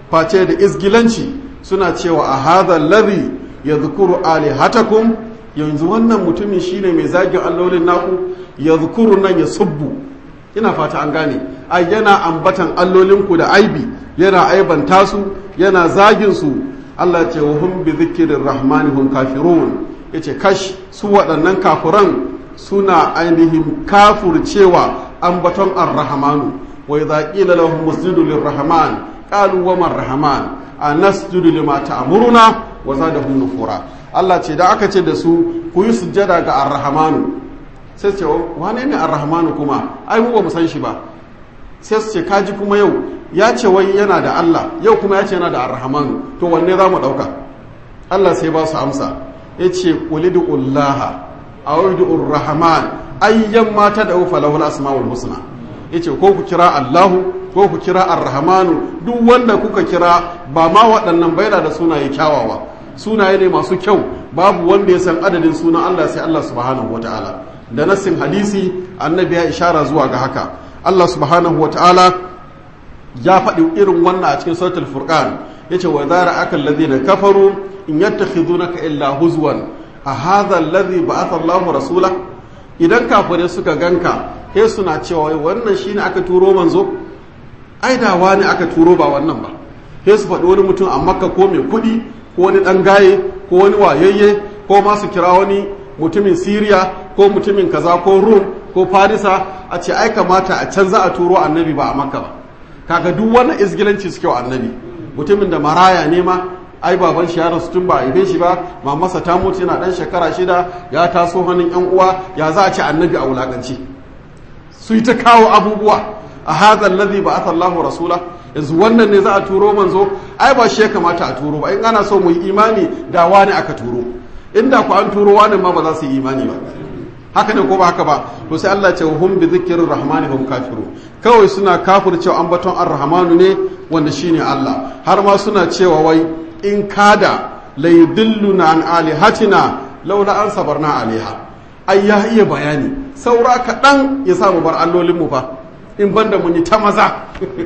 face da izgilanci suna cewa a hadha alladhi yadhkuru alihatakum yanzu wannan mutumin shine mai zagin allolin naku yadhkuru nan ya subbu ina fata an gane ai yana ambatan allolinku da aibi yana aibanta su yana zagin su Allah ce wa hum bi dhikrir rahmani hum kafirun yace kash su waɗannan kafuran suna ainihin kafurcewa ambaton ar-rahmanu wa idza qila lahum musjudu lir-rahman qalu wa man-rahman anasjudu lima ta'muruna wa zadahum nufura Allah ce da aka ce da su ku yi sujjada ga ar-rahmanu sai ce wane ne ar-rahmanu kuma ai mu ba mu san shi ba sai su ce kaji kuma yau ya ce wai yana da Allah yau kuma ya ce yana da ar-rahmanu to wanne za mu ɗauka Allah sai ba su amsa ya ce ulidu ullaha a waidu rahman ayyan mata da ufa lahul asma'ul husna ya ce ko ku kira Allahu ko ku kira ar-rahmanu duk wanda kuka kira ba ma waɗannan baina da sunaye kyawawa sunaye ne masu kyau babu wanda ya san adadin sunan Allah sai Allah subhanahu wataala da nassin hadisi annabi ya ishara zuwa ga haka Allah subhanahu wataala ya faɗi irin wannan a cikin suratul furqan yace wa zara akal ladina kafaru in yattakhidunaka illa huzwan a hadha alladhi ba'atha Allahu rasula idan kafirai suka ganka sai suna cewa wannan shine aka turo manzo ai da wani aka turo ba wannan ba sai su faɗi wani mutum a makka ko mai kuɗi ko wani ɗan gaye ko wani wayayye ko ma su kira wani mutumin siriya ko mutumin kaza ko rum ko farisa a ce ai kamata a can za a turo annabi ba a makka ba kaga duk wannan izgilanci suke wa annabi mutumin da maraya ne ma ai baban shi ya rasu tun ba a haife shi ba mamarsa ta mutu yana dan shekara shida ya taso hannun yan uwa ya za a ce annabi a wulakanci su yi ta kawo abubuwa a hadha alladhi ba'atha Allahu rasula yanzu wannan ne za a turo manzo ai ba shi ya kamata a turo ba in ana so mu yi imani da wani aka turo inda ku an turo wani ma ba za su yi imani ba haka ne ko ba haka ba to sai Allah ce hum bi dhikrir rahmani hum kafiru kawai suna kafircewa ambaton ar-rahmanu ne wanda shine Allah har ma suna cewa wai in kada la yudilluna an alihatina laula an sabarna alaiha ai ya iya bayani saura kaɗan ya samu bar allolin mu fa in banda mun yi ta maza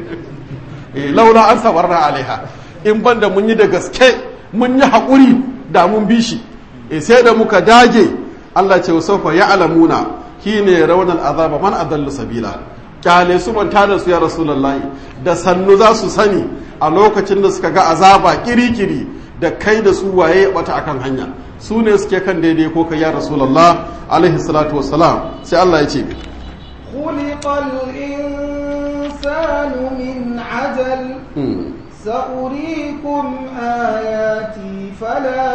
laula an sabarna alaiha in banda mun yi da gaske mun yi haƙuri da mun bi shi sai da muka dage Allah ce sofa ya alamuna shi ne raunar azaba man adallu sabila kyale su manta da su ya rasulullahi da sannu za su sani a lokacin da suka ga azaba kirikiri da kai da su waye ya bata akan hanya su ne suke kan daidai ko kai ya rasulullah alaihi salatu wassalam sai Allah ya ce خلق الإنسان من عجل سأريكم آياتي فلا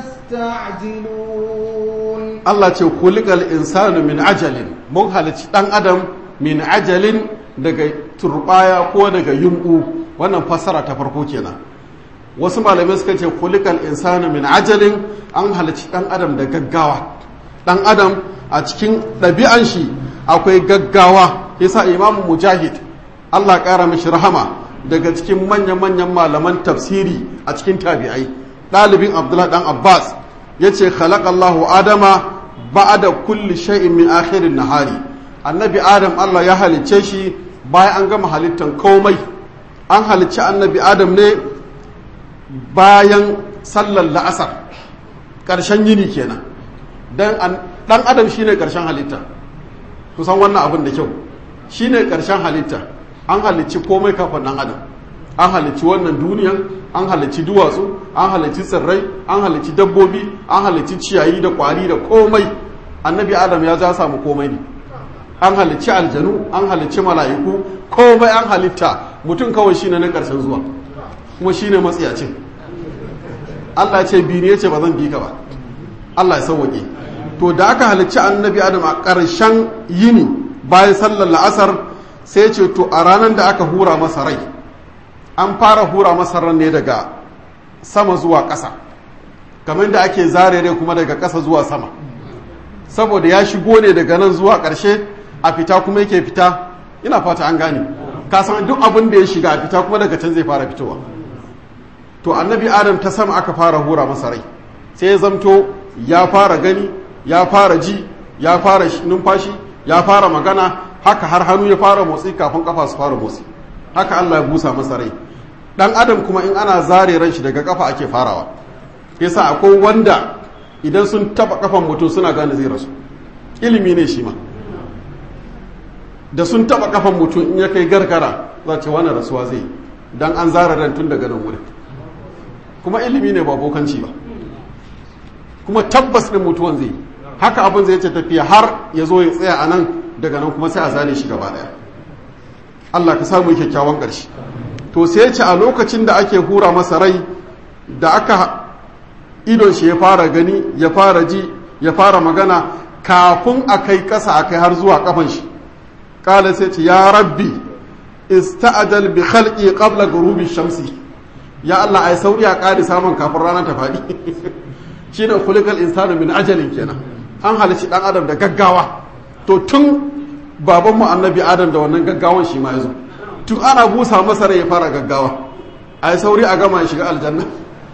تستعجلون Allah ce kulikal insanu min ajalin mun halicci dan adam min ajalin daga turbaya ko daga yumbu wannan fassara ta farko kenan wasu malamai suka ce kulikal insanu min ajalin an halicci dan adam da gaggawa dan adam a cikin ɗabi'an shi akwai gaggawa yasa imamu mujahid Allah ƙara mishi rahama daga cikin manya-manyan malaman tafsiri a cikin tabi'ai ɗalibin abdullahi ɗan abbas ya ce khalaqallahu adama ba'ada kulli shay'in min akhirin nahari annabi adam Allah ya halicce shi bayan an gama halittan komai an halicci annabi adam ne bayan sallar la'asar ƙarshen yini kenan dan dan adam shine ƙarshen halitta kusan wannan abin da kyau shine ƙarshen halitta an halicci komai kafin dan adam an halicci wannan duniyan an halicci duwatsu an halicci tsirrai an halicci dabbobi an halicci ciyayi da kwari da komai annabi adam ya za samu komai ne an halicci aljanu an halicci mala'iku komai an halitta mutum kawai shine na karshen zuwa kuma shine matsiyacin Allah ya ce bi ne ya ce ba zan bi ka ba Allah ya sauwaƙe to da aka halicci annabi adam a ƙarshen yini bayan sallar la'asar sai ce to a ranar da aka hura masa rai an fara hura masa ran ne daga sama zuwa ƙasa kamar da ake zare rai kuma daga ƙasa zuwa sama saboda ya shigo ne daga nan zuwa ƙarshe a fita kuma yake fita ina fata an gane ka san duk abin da ya shiga a fita kuma daga can zai fara fitowa to annabi adam ta sama aka fara hura masa rai sai ya zamto ya fara gani ya fara ji ya fara numfashi ya fara magana haka har hannu ya fara motsi kafin kafa su fara motsi haka Allah ya busa masa rai dan adam kuma in ana zare ran shi daga kafa ake farawa yasa akwai wanda idan sun taba kafan mutum suna gane zai rasu ilimi ne shi ma da sun taba kafan mutum in ya kai gargara za ce wani rasuwa zai dan an zara ran tun daga nan wurin kuma ilimi ne ba bokanci ba kuma tabbas din mutuwan zai haka abin zai ce tafiya har ya zo ya tsaya a nan daga nan kuma sai a zane shi gaba daya Allah ka samu kyakkyawan ƙarshe to sai ce a lokacin da ake hura masa rai da aka idon shi ya fara gani ya fara ji ya fara magana kafin a kai ƙasa a kai har zuwa kafan shi ƙala sai ce ya rabbi ista'adal bi khalqi qabla ghurubi shamsi ya Allah ai sauri a ƙari samun kafin rana ta faɗi shine khuliqal insanu min ajalin kenan an halici dan adam da gaggawa to tun babanmu annabi adam da wannan gaggawan shi ma ya zo tun ana busa masa rai ya fara gaggawa a yi sauri a gama ya shiga aljanna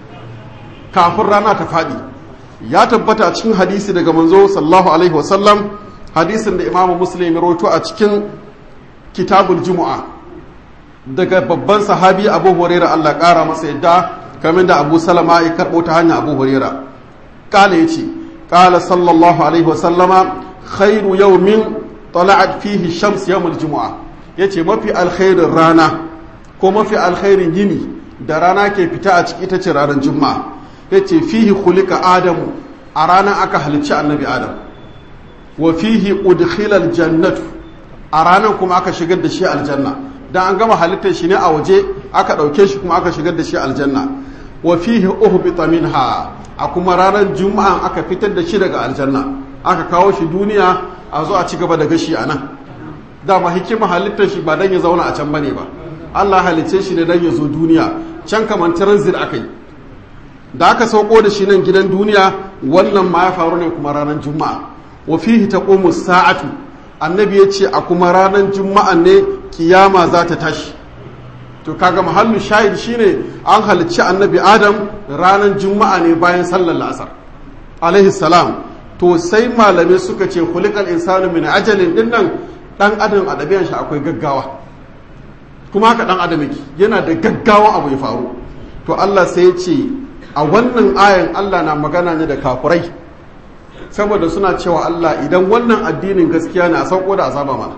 kafin rana ta faɗi ya tabbata a cikin hadisi daga manzo sallallahu alaihi wasallam hadisin da imamu muslim ya roto a cikin kitabul jumu'a daga babban sahabi abu huraira allah ƙara masa yadda kamar da abu salama ya karɓo ta hanyar abu huraira ƙala ya ce ƙala sallallahu alaihi wasallama khairu yawmin tala'at fihi shams yawmul jumu'a yace mafi alkhairin rana ko mafi alkhairin yini da rana ke fita a ciki ita ce ranar juma'a yace fihi khuliqa adamu a ranar aka halicci annabi adam wa fihi udkhila aljannatu a ranar kuma aka shigar da shi aljanna dan an gama halittar shi ne a waje aka dauke shi kuma aka shigar da shi aljanna wa fihi uhbita minha a kuma ranar juma'a aka fitar da shi daga aljanna aka kawo shi duniya a zo a ci gaba da gashi a nan dama hikima halittar shi ba dan ya zauna a can bane ba Allah halicce shi ne dan ya zo duniya can kamar transit aka yi da aka sauko da shi nan gidan duniya wannan ma ya faru ne kuma ranar juma'a wa fihi taqumu sa'atu annabi ya ce a kuma ranar juma'a ne kiyama za ta tashi to kaga mahallu shahid shine an halicci annabi adam ranar juma'a ne bayan sallar la'asar alaihi salam to sai malamai suka ce kulikal insanu min ajalin din nan dan adam a ɗabi'an shi akwai gaggawa kuma haka dan adam yake yana da gaggawa abu ya faru to Allah sai ya ce a wannan ayan Allah na magana ne da kafurai saboda suna cewa Allah idan wannan addinin gaskiya ne a sauko da azaba mana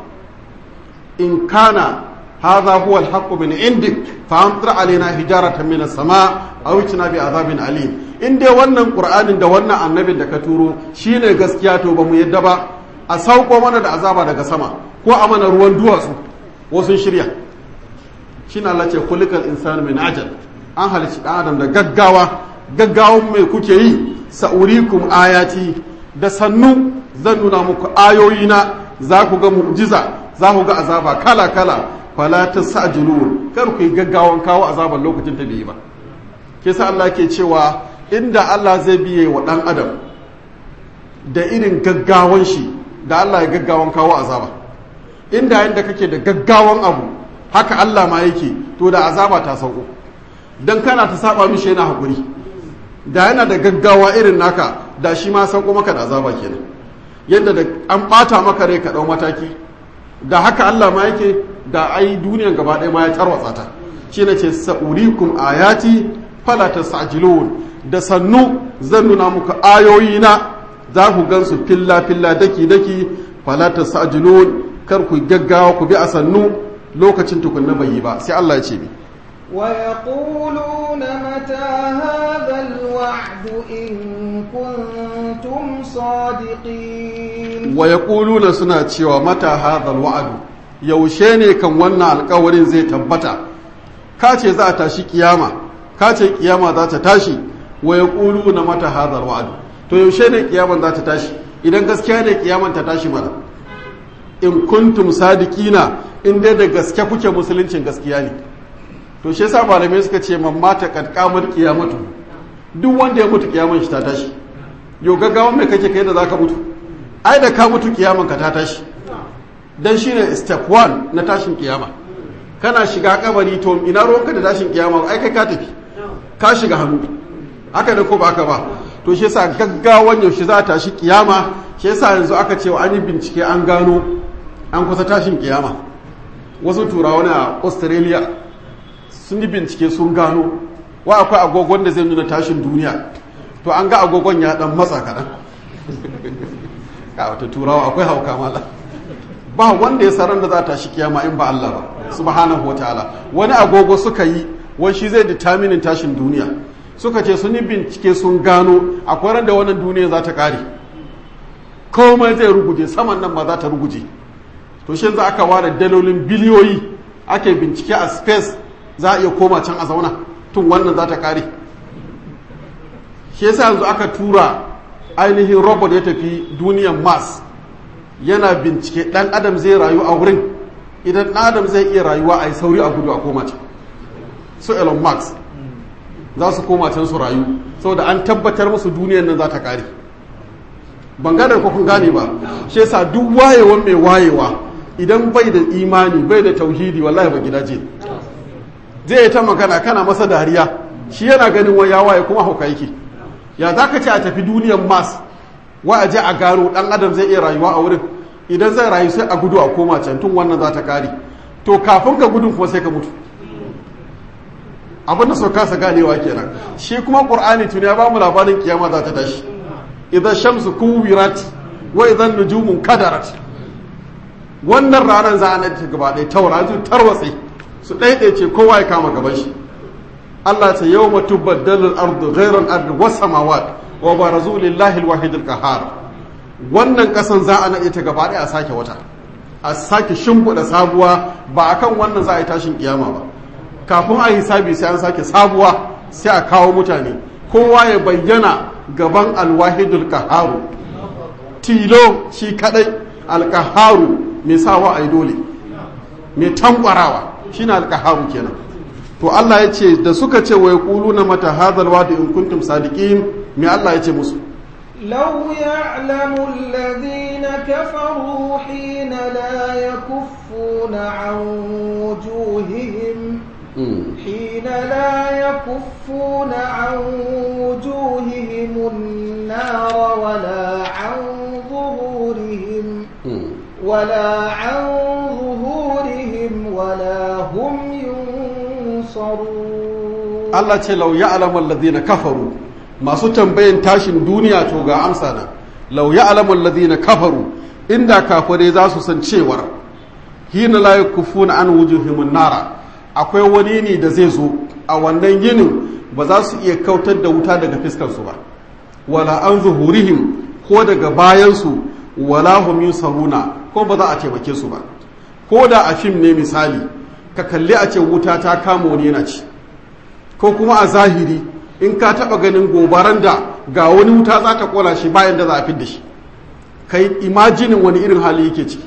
in kana hadha huwa al min indik fa amtir alaina hijaratan min as-sama aw itina bi azabin alim in dai wannan qur'anin da wannan annabin da ka turo shine gaskiya to ba mu yadda ba a sauko mana da azaba daga sama ko a mana ruwan duwatsu wasu shirya shine Allah ce kulikal insanu min ajal an halici dan adam da gaggawa gaggawan mai kuke yi sa'urikum ayati da sannu zan nuna muku ayoyina za ku ga mu'jiza za ku ga azaba kala kala fala tasajilun kar ku yi gaggawan kawo azaban lokacin ta bai ba ke sa Allah ke cewa inda Allah zai biye wa dan adam da irin gaggawan shi da Allah ya gaggawan kawo azaba inda yanda kake da gaggawan abu haka Allah ma yake to da azaba ta sauko dan kana ta saba mishi yana hakuri da yana da gaggawa irin naka da shi ma sauko maka da azaba kenan yadda da an bata maka rai ka dau mataki da haka Allah ma yake da ai duniyan gaba ɗaya ma ya tarwatsa ta shi ne ce sa'urikum ayati fala tasajilun da sannu zan nuna muku ayoyina za ku gansu filla filla daki daki fala tasajilun kar ku gaggawa ku bi a sannu lokacin tukunna bai yi ba sai Allah ya ce mi ويقولون متى هذا الوعد إن كنتم صادقين ويقولون suna cewa mata hadha alwa'd yaushe ne kan wannan alkawarin zai tabbata ka ce za a tashi kiyama ka ce kiyama za ta tashi wa yaquluna mata hadha alwa'd to yaushe ne kiyaman za ta tashi idan gaskiya ne kiyaman ta tashi mana in kuntum sadiqina in dai da gaske kuke musuluncin gaskiya ne to shi yasa malamai suka ce man mata kadkamar kiyamatu duk wanda ya mutu kiyaman shi ta tashi yau gaggawan mai kake kai da zaka mutu ai da ka mutu kiyaman ka ta tashi dan shine step 1 na tashin kiyama kana shiga kabari to ina ruwanka da tashin kiyama ai kai ka tafi ka shiga hannu haka da ko ba haka ba to shi yasa gaggawan yaushe za ta tashi kiyama shi yasa yanzu aka ce an yi bincike an gano an kusa tashin kiyama wasu turawa a australia sun yi bincike sun gano wa akwai agogon da zai nuna tashin duniya to an ga agogon ya dan matsa kaɗan ka wata turawa akwai hauka mala ba wanda ya saran da za ta shi kiyama in ba Allah ba subhanahu wa ta'ala wani agogo suka yi wani shi zai determinin tashin duniya suka ce sun yi bincike sun gano akwai ran da wannan duniya za ta kare komai zai ruguje saman nan ma za ta ruguje to shi yanzu aka ware dalolin biliyoyi ake bincike a space za a iya koma can a zauna tun wannan za ta kare shi yasa yanzu aka tura ainihin robot ya tafi duniyan mars yana bincike dan adam zai rayu a wurin idan dan adam zai iya rayuwa a yi sauri a gudu a koma can su elon musk za su koma can su rayu saboda an tabbatar musu duniyan nan za ta kare ban gane ko kun gane ba shi yasa duk wayewan mai wayewa idan bai da imani bai da tauhidi wallahi ba gidaje zai ta magana kana masa dariya shi yana ganin wa ya waye kuma hauka yake ya za ka ce a tafi duniyan mas wa a je a gano dan adam zai iya rayuwa a wurin idan zai rayu sai a gudu a koma can tun wannan za ta kare to kafin ka gudun kuma sai ka mutu abin da sau kasa ganewa kenan shi kuma qur'ani tuni ya bamu labarin kiyama za ta tashi idan shamsu kuwirat wa idan nujumun kadarat wannan ranar za a nace gaba ɗaya tauraju tarwatse su ɗaiɗaice kowa ya kama gaban shi Allah ta yau matu baddalin ardu ghairan ardu was samawat wa barazu lillahi alwahid alqahar wannan kasan za a naɗe ta gaba ɗaya a sake wata a sake shimfiɗa sabuwa ba akan wannan za a yi tashin kiyama ba kafin a hisabi sai an sake sabuwa sai a kawo mutane kowa ya bayyana gaban alwahidul qaharu tilo shi kadai alqaharu mai sawa ai dole mai tankwarawa shine alqaharu kenan to Allah ya ce da suka ce wa yaquluna mata hadhal wa'du in kuntum sadiqin me Allah ya ce musu لو يعلم الذين كفروا حين لا يكفون عن وجوههم حين لا يكفون عن وجوههم النار ولا عن ظهورهم ولا عن ظهورهم ولا هم ينصرون الله ce lau ya'lamu alladhina kafaru masu tambayin tashin duniya to ga amsa nan lau ya'lamu alladhina kafaru inda kafare za su san cewar hina la yakufuna an wujuhihim nara akwai wani ne da zai zo a wannan yinin ba za su iya kautar da wuta daga fiskarsu ba wala an zuhurihim ko daga bayansu wala hum yusaruna ko ba za a taimake su ba ko da a fim ne misali ka kalli a ce wuta ta kama wani yana ci ko kuma a zahiri in ka taba ganin gobaran da ga wani wuta za ta kola shi bayan da za a fidda shi kai imajinin wani irin hali yake ciki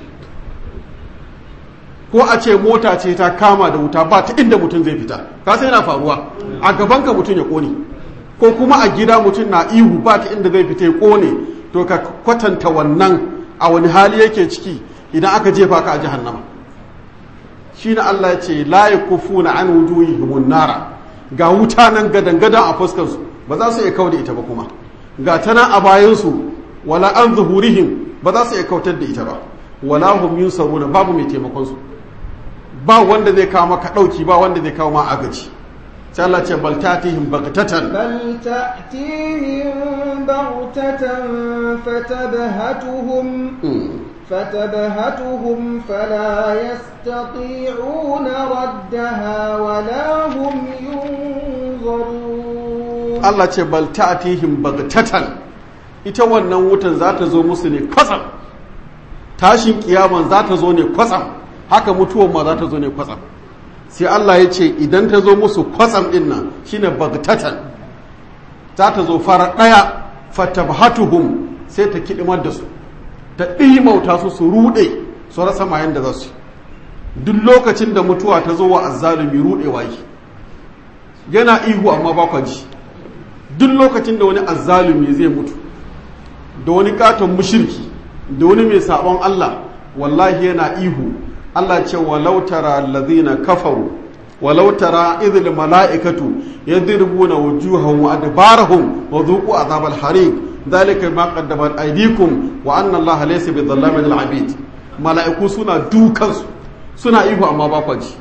ko a ce mota ce ta kama da wuta ba ta inda mutum zai fita ka sai yana faruwa a gaban ka mutum ya kone ko kuma a gida mutum na ihu ba ta inda zai fita ya kone to ka kwatanta wannan a wani hali yake ciki idan aka jefa ka a jahannama shine Allah ya ce la yakufuna an wujuhihim nara ga wuta nan gadan gadan a fuskar su ba za su iya kauda ita ba kuma ga tana a bayan su wala an zuhurihim ba za su iya kautar da ita ba wala hum yunsaruna babu mai taimakon su ba wanda zai kawo maka ɗauki ba wanda zai kawo ma agaji sai Allah ce bal tatihim baghtatan بل تأتيهم بغتة فتبهتهم فتبهتهم فلا يستطيعون ردها ولا هم ينظرون Allah ce bal ta'tihim baghtatan ita wannan wutan za ta zo musu ne kwatsam tashin kiyaman za ta zo ne kwatsam haka mutuwan ma za ta zo ne kwatsam sai Allah ya ce idan ta zo musu kwatsam din nan shine baghtatan za ta zo fara daya fatabhatuhum sai ta kidimar da su ta ɗimauta su su ruɗe su rasa mayan da za su duk lokacin da mutuwa ta zo wa azzalumi ruɗewa yi yana ihu amma ba ji duk lokacin da wani azzalumi zai mutu da wani katon mushirki da wani mai sabon Allah wallahi yana ihu Allah ce walau tara allazina kafaru walau tara idhil mala'ikatu yadribuna wujuhahum wa adbarahum wa dhuqu azabal hariq dhalika ma qaddamat aydikum wa anna Allah laysa bidhallamin lil abid mala'iku suna dukansu suna ihu amma ba kwaji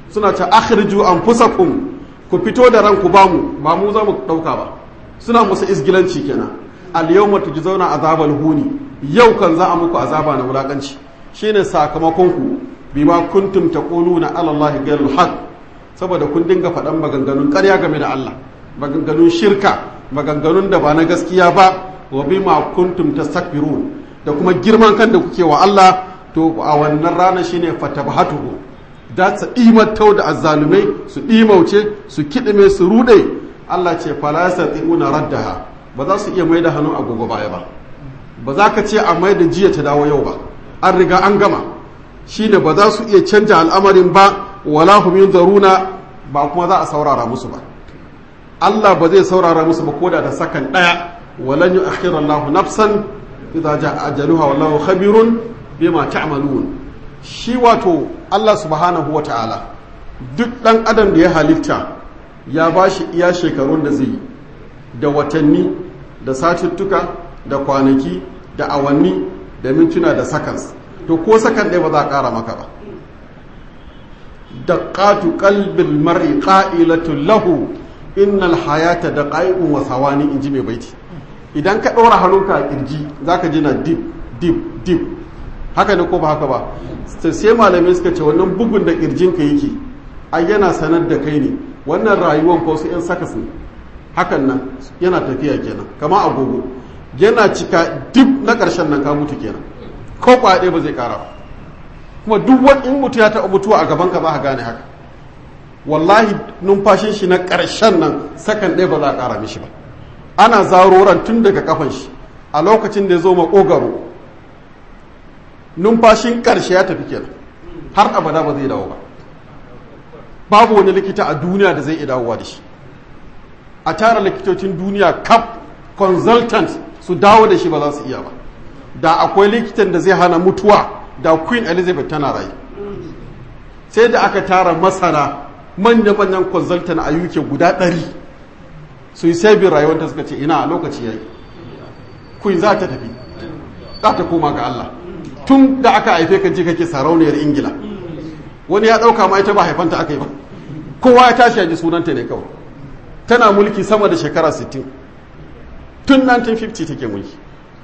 suna ta akhriju anfusakum ku fito da ranku ba mu ba mu za mu dauka ba suna musu isgilanci kenan al yawma tujzauna azabal huni yau kan za a muku azaba na wulakanci shine sakamakon ku bima kuntum taquluna ala allahi ghayrul haqq saboda kun dinga faɗan maganganun ƙarya game da Allah maganganun shirka maganganun da ba na gaskiya ba wa bima kuntum tastakbirun da kuma girman kan da kuke wa Allah to a wannan rana shine fatabhatuhu da su imattau da azzalumai su ɗimauce su kiɗime su ruɗe Allah ce fala yastati'una raddaha ba za su iya mai da hannu agogo baya ba ba za ka ce a mai da jiya ta dawo yau ba an riga an gama shine ba za su iya canja al'amarin ba wala hum yunzaruna ba kuma za a saurara musu ba Allah ba zai saurara musu ba koda da sakan daya walan yu'akhiru Allahu nafsan idza jaa ajaluha wallahu khabirun bima ta'malun shi wato Allah subhanahu wa ta'ala duk dan adam da ya halitta ya bashi iya shekarun da zai da watanni da satuttuka da kwanaki da awanni da mintuna da seconds to ko sakan ɗaya ba za a ƙara maka ba daqqatu qalbil mar'i qa'ilatun lahu innal hayata daqa'iqun wa thawani inji mai baiti idan ka ɗora hannunka a kirji zaka ji na dip dip dip haka ne ko ba haka ba sai malamai suka ce wannan bugun da kirjinka yake ai yana sanar da kai ne wannan rayuwan ko su yan sakas ne hakan nan yana tafiya kenan kama agogo yana cika dip na ƙarshen nan ka mutu kenan ko kwaɗe ba zai ƙara ba kuma duk wani in mutu ya taɓa mutuwa a gaban ka za ka gane haka wallahi numfashin shi na ƙarshen nan sakan ɗaya ba za a ƙara mishi ba ana zaroran tun daga kafan shi a lokacin da ya zo maƙogaro numfashin ƙarshe ya tafi kenan har abada ba zai dawo ba babu wani likita a duniya da zai iya dawowa da shi a tara likitocin duniya kaf consultant su dawo da shi ba za su iya ba da akwai likitan da zai hana mutuwa da queen elizabeth tana rayu sai da aka tara masana manya-manyan consultant a uk guda ɗari su yi sabin rayuwar suka ce ina a lokaci ya yi queen za ta tafi za ta koma ga allah tun da aka haife kan ji kake sarauniyar ingila wani ya ɗauka ma ita ba haifanta aka yi ba kowa ya tashi ya ji sunanta ne kawai tana mulki sama da shekara 60 tun 1950 take mulki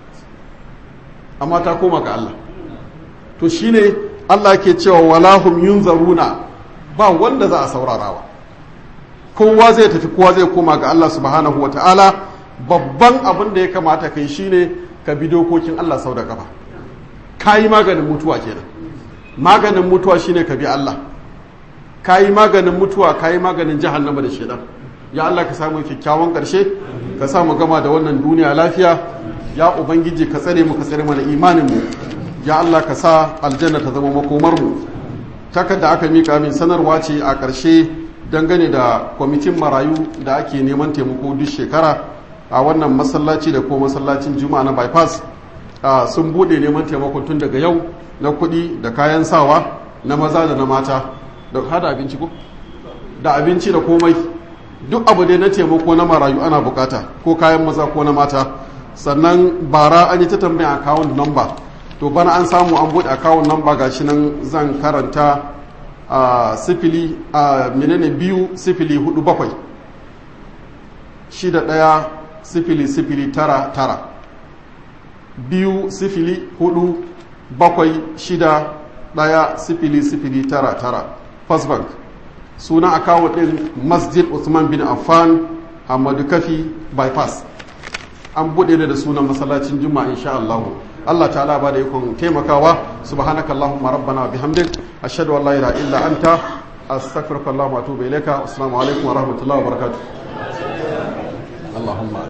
amma ta koma ga Allah to shine Allah ke cewa walahum yunzaruna ba wanda za a saurarawa kowa zai tafi kowa zai koma ga Allah subhanahu ta'ala babban abin da ya kamata kai shine ka bi dokokin Allah sau da kafa kayi maganin mutuwa kenan maganin mutuwa shine ka bi Allah kayi maganin mutuwa kayi maganin jahannama da shedan ya Allah ka samu kyakkyawan ƙarshe ka samu gama da wannan duniya lafiya ya ubangiji ka tsare mu ka tsare mana imanin mu ya Allah ka sa aljanna ta zama makomar mu takarda aka mika min sanarwa ce a ƙarshe dangane da kwamitin marayu da ake neman taimako duk shekara a wannan masallaci da ko masallacin juma'a na bypass sun bude neman taimako tun daga yau na kuɗi da kayan sawa na maza da na mata da hada abinci ko da abinci da komai duk abu dai na taimako na marayu ana bukata ko kayan maza ko na mata sannan bara an yi ta tambaya account number to bana an samu an buɗe account number gashi nan zan karanta a sifili a menene biyu sifili hudu bakwai shida ɗaya sifili sifili tara tara biyu sifili hudu bakwai shida ɗaya sifili sifili tara tara first bank suna akawo ɗin masjid usman bin affan hamadu kafi bypass an buɗe da sunan masallacin juma'a insha Allah Allah ta'ala ba da ikon taimakawa subhanakallahumma rabbana bihamdik ashhadu an la ilaha illa anta astaghfiruka wa atubu ilayka assalamu alaikum wa rahmatullahi wa barakatuh Allahumma